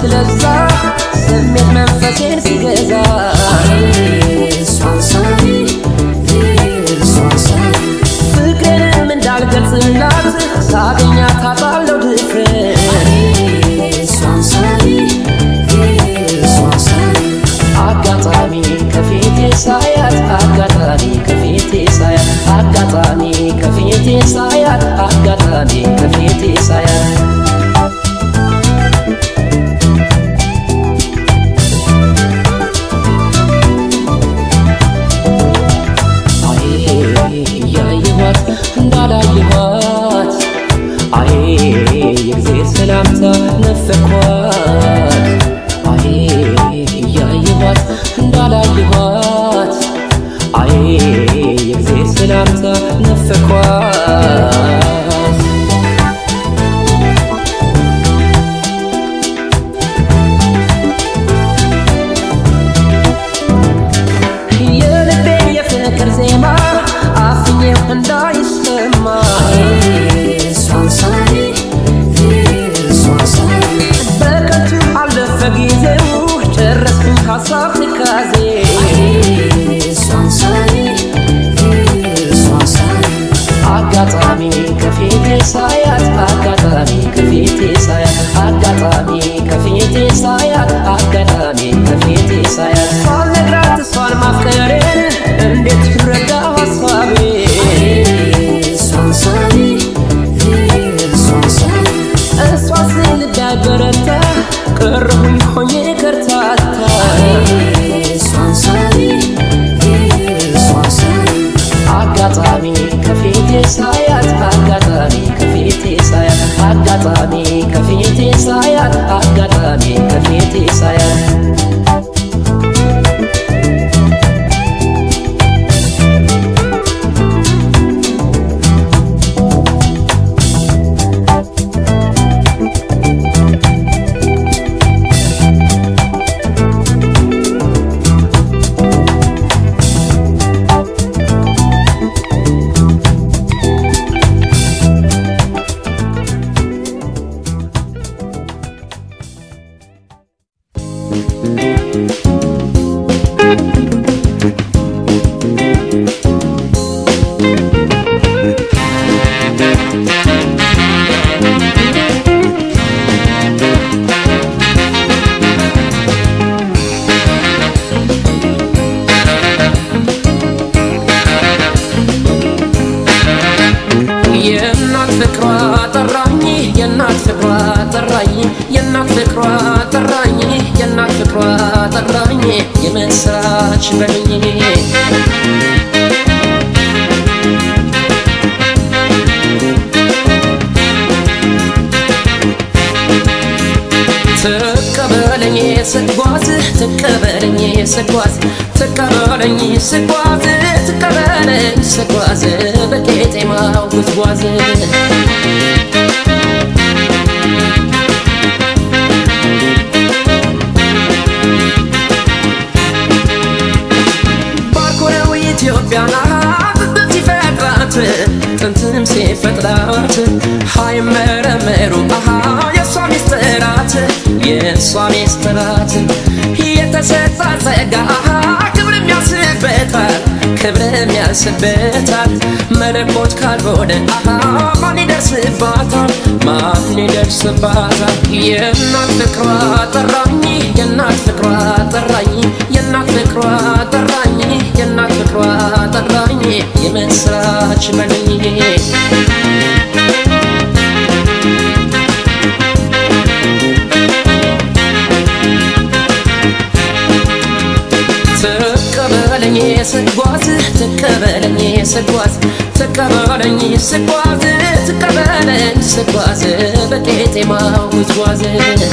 ለዛ ስሜት መንፈሴን ሲገዛ እሷን ሳይ እሷን ሳይ ፍቅሬንም እንዳልገልጽላት ሳገኛት አጣለው ድፍረት እሷን ሳይ እሷን ሳይ አጋጣሚ ከፊቴ ሳያት አጋጣሚ ከፊቴ ሳያት አጋጣሚ ከፊቴ ሳያት አጋጣሚ ከፊቴ ሳያት አይ እያየኋት እንዳላየኋት አይ የእግዜር ሰላምታ ነፈኳት አይ እያየኋት እንዳላየኋት አይ የእግዜር ሰላምታ ነፈኳት የልቤን የፍቅር ዜማ አፍኜው እንዳይሰማ እሷን ሳይ እሷን ሳይ በከንቱ አለፈ ጊዜው ጨረስኩኝ ሀሳብ ትካዜ እሷን ሳይ እሷን ሳይ አጋጣሚ ከፊቴ ሳያት አጋጣሚ ከፊቴ ሳያት አጋጣሚ ከፊቴ ሳያት አጋጣሚ ከፊቴ ሳያት ሳልነግራት እሷን ማፍቀሬን እንዴት ትረዳ ሀሳቤ እሷን ሳይ እሷን ሳይ እሷ ስልዳ በረታ ቀረሁኝ ሆኜ ከርታታ እሷን ሳይ እሷን ሳይ አጋጣሚ ከፊቴ ሳያት አጋጣሚ ከፊቴ ሳያት አጋጣሚ ከፊቴ ሳያት አጋጣሚ ከፊቴ ሳያት የእናት ፍቅሯ ጠራኝ የእናት ፍቅሯ ጠራኝ የእናት ፍቅሯ ጠራኝ የእናት ፍቅሯ ጠራኝ የምስራች በሉኝ ትቀበለኝ ስጓዝ ትቀበለኝ ስጓዝ ትቀበለኝ ስጓዝ ትቀበለኝ ስጓዝ በቄጤማው ጉዝጓዝ ባርኮነው ኢትዮጵያን ብብት ሲፈጥራት ጥንትም ሲፈጥራት ሃይመረመሩ አሃ የእሷ ሚስጥራት የእሷ ሚስጥራት የተሰጣ ጸጋ አሃ ክብርም ያስበታል ክብርም ያስበታል መለኮት ካልሆነ አሃ ማን ይደርስባታል ማን ይደርስባታል የእናት ፍቅሯ ጠራኝ የእናት ፍቅሯ ጠራኝ የእናት ፍቅሯ ጠራኝ የእናት ፍቅሯ ጠራኝ የምስራች በሉኝ ትቀበለኝ ስጓዝ ትቀበለኝ ስጓዝ ትቀበለኝ ስጓዝ ትቀበለኝ ስጓዝ በቄጤማው ጉዝጓዝ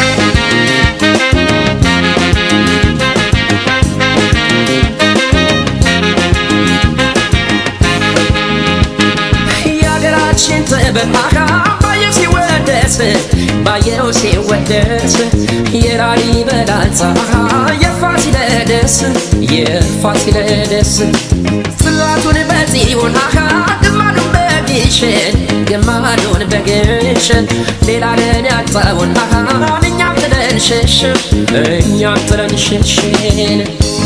የሀገራችን ጥበብ አካ ባየው ሲወደስ ባየው ሲወደስ የላሊበላ አካ የፋሲለደስ የፋሲለደስ ጽላቱን በጽዮን አካ ግማዱን በግሸን ግማዱን በግሸን ሌላ ለን ያጣውን አካ እኛም ጥለን ጥለን ሸሽን እኛም ጥለን ሸሽን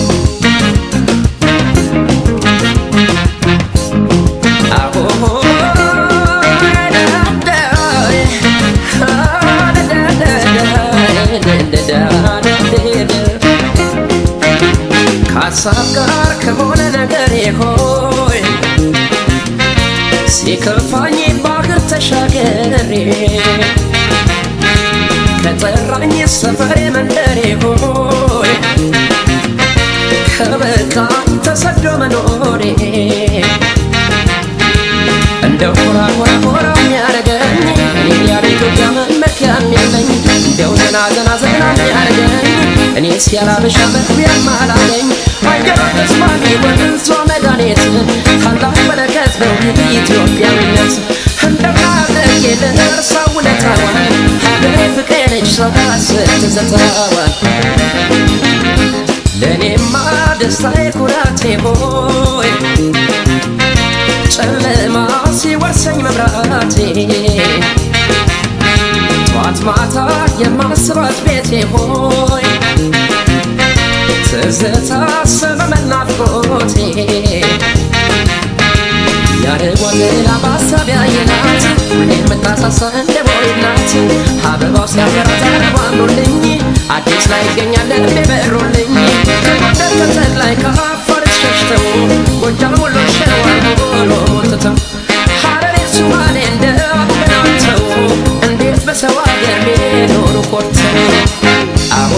ከሀሳብ ጋር ከሆነ ነገሬ ሆይ ሲከፋኝ ባህር ተሻገሬ ከጠራኝ ሰፈሬ መንደሬ ሆይ ከበቃኝ ተሰዶ መኖሬ እንደ ሆራ ሆራ ሆራ የሚያረገኝ እኔ ያለ ኢትዮጵያ መመኪያም የለኝ እንደው ዘና ዘና ዘና የሚያረገኝ እኔ ሲያላበሻ መግቢያም አላገኝ አየሯ ተስማሚ ወንዟ መድኃኒት ታላቅ በረከት ነው ኢትዮጵያዊነት እንደናደግ ልርሳ ውለታዋን ሀገሬ ፍቅሬ ነች ሳስብ ትዝታዋን ለእኔማ ደስታዬ ኩራቴ ሆይ ጨለማ ሲወርሰኝ መብራቴ ጠዋት ማታ የማስባት ቤቴ ሆይ ትዝታ ሰመመን ናፍቆቴ ያደጓዘላ በሀሳብ ያየናት ሁሌ የምታሳሳ እንደ ቦይ ናት አበባው ሲያፈራ ተረባ አምሮልኝ አዲስ ላይ ይገኛል ልቤ በሮልኝ ከጎንደር ከተል ላይ ከአፋር ሸሽተው ጎጃም ወሎ ሸዋ ሆኖ ትተው ሐረሬ ሱማሌ እንደ አቡበናተው እንዴት በሰው አገር ቢኖሩ ኮርተው አዎ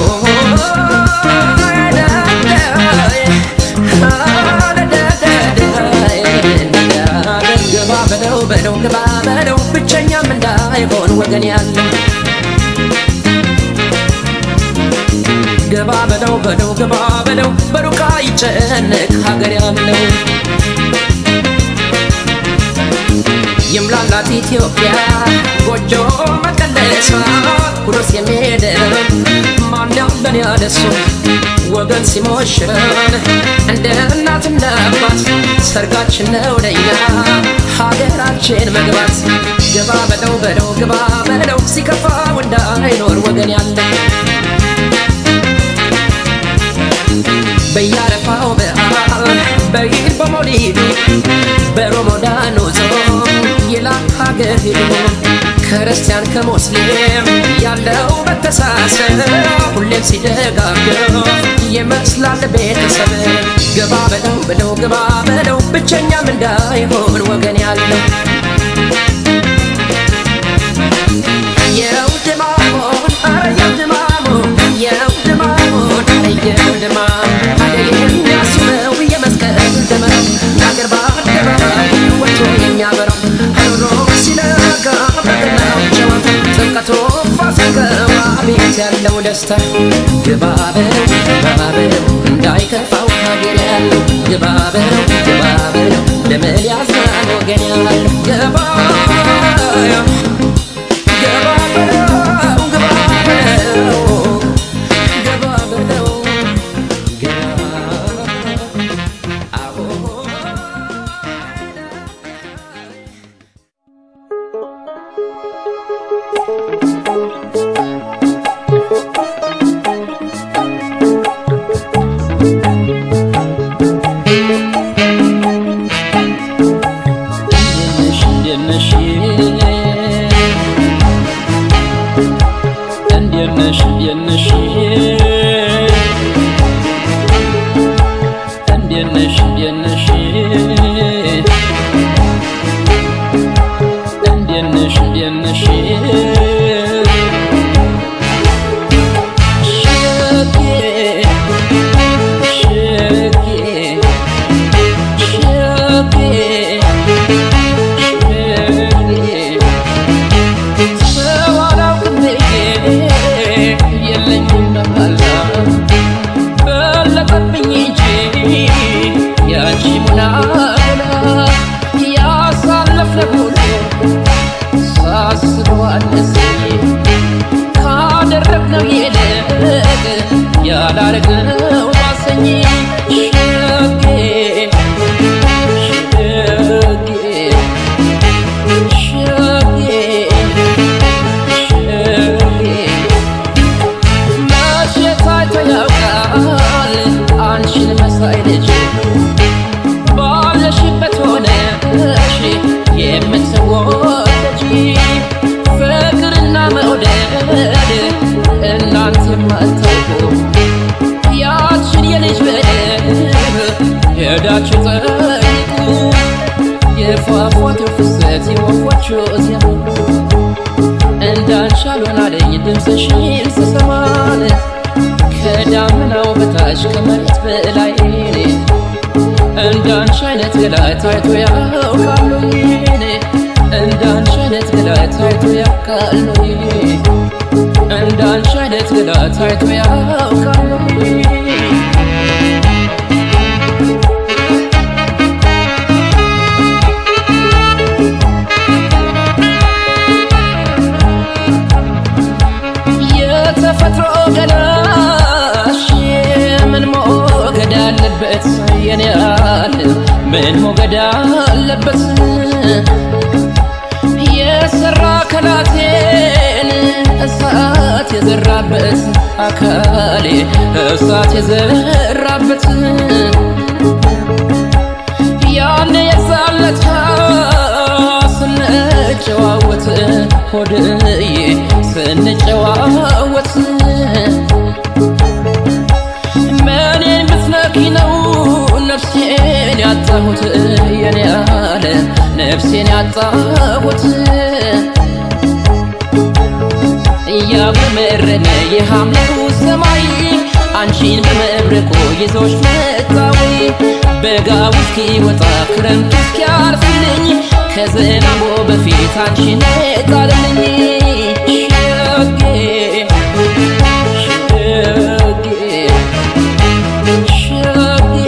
ግባ በለው በለው ግባ በለው ብቸኛም እንዳይሆን ወገን ያለው ግባ በለው በለው ግባ በለው በሩቃ ይጨነቅ ሀገር ያለው ይምላላት ኢትዮጵያ ጎጆ መቀለሷ ኩርስ የሚሄደው ማን ያለን ያለሱ ወገን ሲሞሽረን እንደ እናት እንደ አባት ሰርጋችን ነው ለኛ ሀገራችን መግባት ግባ በለው በለው ግባ በለው ሲከፋው እንዳይኖር ወገን ያለ በያረፋው በዓል በኢድ በሞሊዱ በሮሞዳኑ ጾም ይላል ሀገር ሄዶ ክርስቲያን ከሙስሊም ያለው መተሳሰብ ሁሌም ሲደጋገፍ ይመስላል ቤተሰብ ግባ በለው በለው ግባ በለው ብቸኛም እንዳይሆን ወገን ያለው የው ድማሞን አረ የው ድማሞን የው ድማሞን አረ የው ድማም ሀገር የሚያስበው የመስቀል ደመራ ሀገር በአደባባይ ወጥቶ የሚያበራው ሀሮ ሲነጋ በገናው ጨዋታ ጥምቀቶ ፋሲካው አቤት ያለው ደስታ ግባ በለው ግባ በለው እንዳይከፋው ሀገር ያለው ግባ በለው ግባ በለው ለምን ያዝናል ወገን ያለው ግባ ገባ በለው ገባ በለው ገባ በለው ገባ አዎ እንዴት ነሽ እንዴት ነሽ እንዴት ነሽ እንዴት ነሽ እንዴት ነሽ እንዴት ነሽ እንዴት ነሽ ሸጌ ሸጌ ሸጌ ሰው አላውቅም ብዬ የለኝም መላ በለጠብኝ እንጂ ያንቺ ሙናገላ ያሳለፍነው ሁሉ ሳስበው አነሰ ካደረግነው ይልቅ ያላረግነው ባሰኝ ሸጌ ሸጌ ሸጌ ሸጌ በላይ እንዳንቺ አይነት ገላ ታይቶ ያውቃሉ እንዳንቺ አይነት ገላ ታይቶ ያውቃሉ እንዳንቺ አይነት ገላ ታይቶ ያውቃሉ የተፈጥሮ ገላሽ ምን ሞገድ አለበት የኔ ያለ ምን ሞገድ አለበት የሰራ ከላቴን እሳት የዘራበት አካሌ እሳት የዘራበት ያኔ የዛለታ ስንጨዋወት ሆድዬ ስንጨዋወት መኔን ብትነኪ ነው ነፍሴን ያጣሁት የኔ ያለ ነፍሴን ያጣሁት እያጉረመረመ የሐምሌው ሰማይ አንቺን በመብረቁ ይዞሽ መጣዊ በጋው እስኪወጣ ክረምቱ እስኪያልፍልኝ ከዝናቡ በፊት አንቺን ጣልልኝ ሸጌ ሸጌ ሸጌ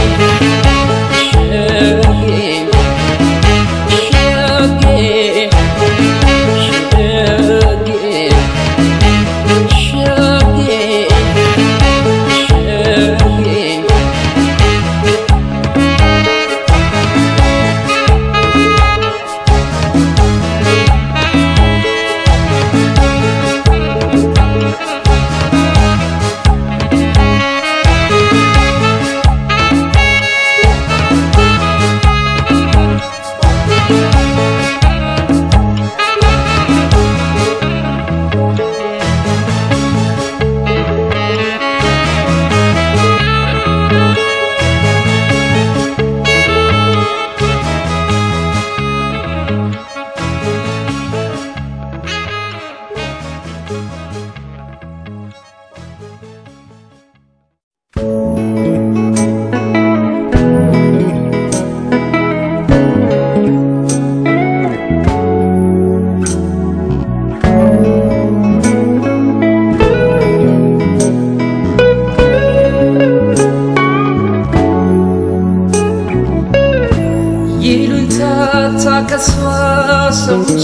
ይሉኝታ ታከሷ ሰምቼ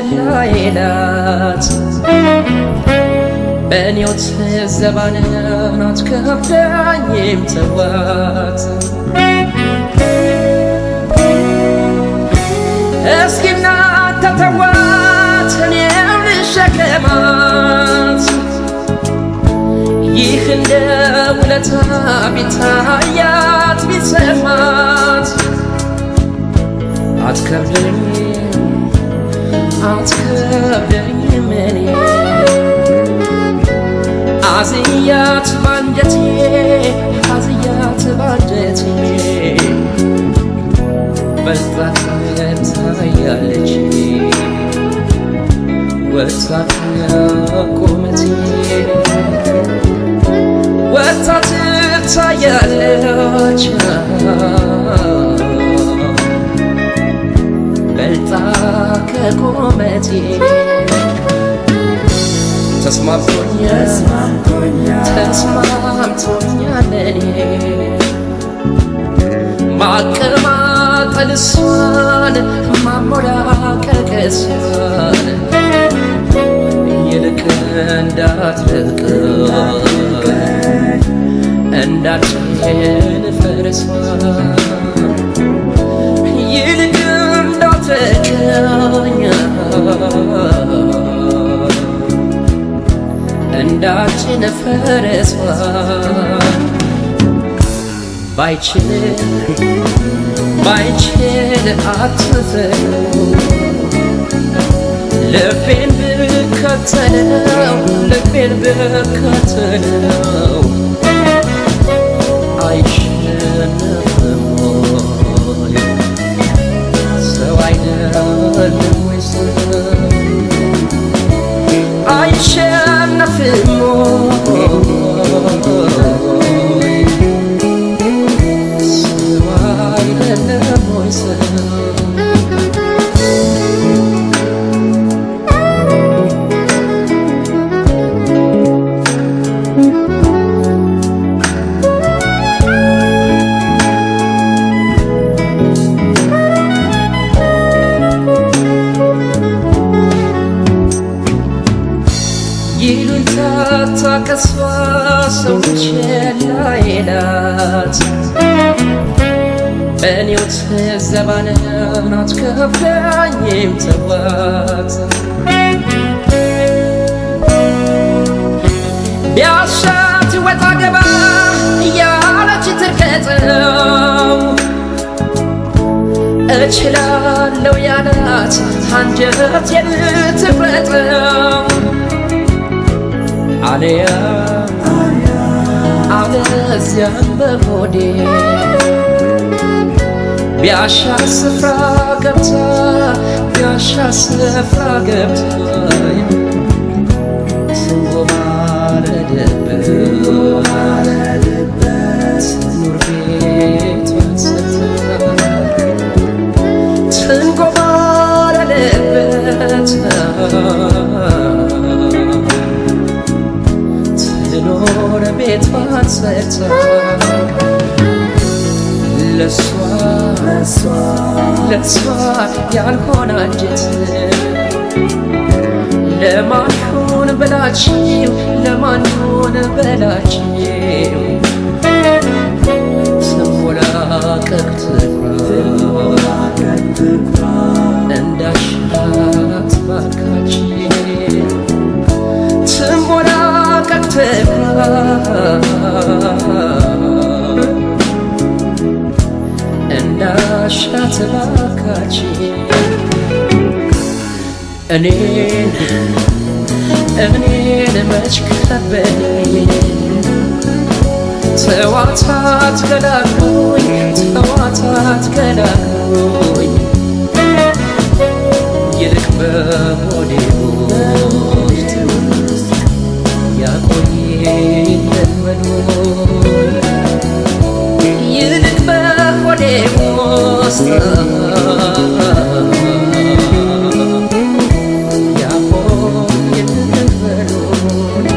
ላይላት በእኔው ትዘባንን አትከብዳኝም ተዋት እስኪና ተተዋት እኔም ልሸከማት ይህ እንደ ውለታ ቢታያት ቢሰማት አትከብደኝም አትከብደኝም እኔ አዝያት ባንጀቴ አዝያት ባንጀቴ በልጣ ታያለች ወጥታ ቁመቴ ወጥታ ትታያለች በልጣ ከቁመቴ ተስማምቶኛል ተስማምቶኛል እኔ ማቀማጠል እሷን ማሞላቀቅ እሷን ይልቅ እንዳትርቅ እንዳትሄድ ፈረሷን ይልቅ እንዳትርቀኝ እንዳችን ፈረሷን ባይችል ባይችል አትፈሩ ልቤን ብከተለው ልቤን ብከተለው አይሸነፍም ወይ ሰው አይደለም ወይ ሰው አይሸነፍም ወይ ሰው ችላ ይላት እኔው ትዘባንን አትከፍለኝም ተዋት ቢያሻት ወጣ ገባ እያለች ትርገጠው እችላለሁ ያላት አንጀቴን ትፍረጠው አለያ አለዚያም በሆዴ ቢያሻ ስፍራ ገብታ ቢያሻ ስፍራ ገብታ ትንጎማለደበት ኑር ቤቷን ሰጥታ ትንጎማለደበት ትኖር ቤቷን ሰጥታ ለሷ ለሷ ያልሆነ አንጀት ለማንሁን በላችው ለማንሁን በላችው ትንቦላቀቅ ትኩራ እንዳሻት ባካች ትንቦላቀቅ ትኩራ እንዳሻት ባካች እኔን እኔን መች ከበደኝ ተዋታት ገላግሎኝ ተዋታት ገላግሎኝ ይልቅ በሆዴ ውስጥ ያቆየኝ ለመኖር ይልቅ በሆዴ ውስጥ ያቆየኝ ለመኖር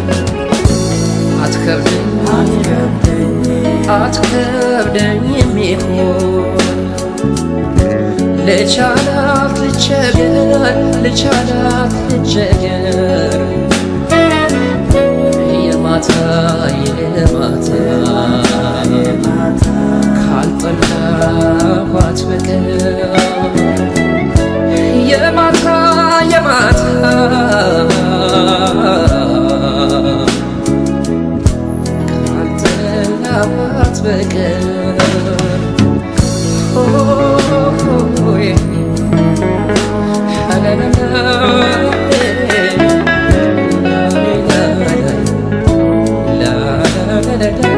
አትከብደኝ አትከብደኝ የሚሆን ልቻላት ልቸገር ልቻላት ልቸገር የማታ የማታ ካልጠላኋት በቀር የማታ የማታ ካልጠላኋት በቀር ሆይ ላ ላ ላ ላ ላ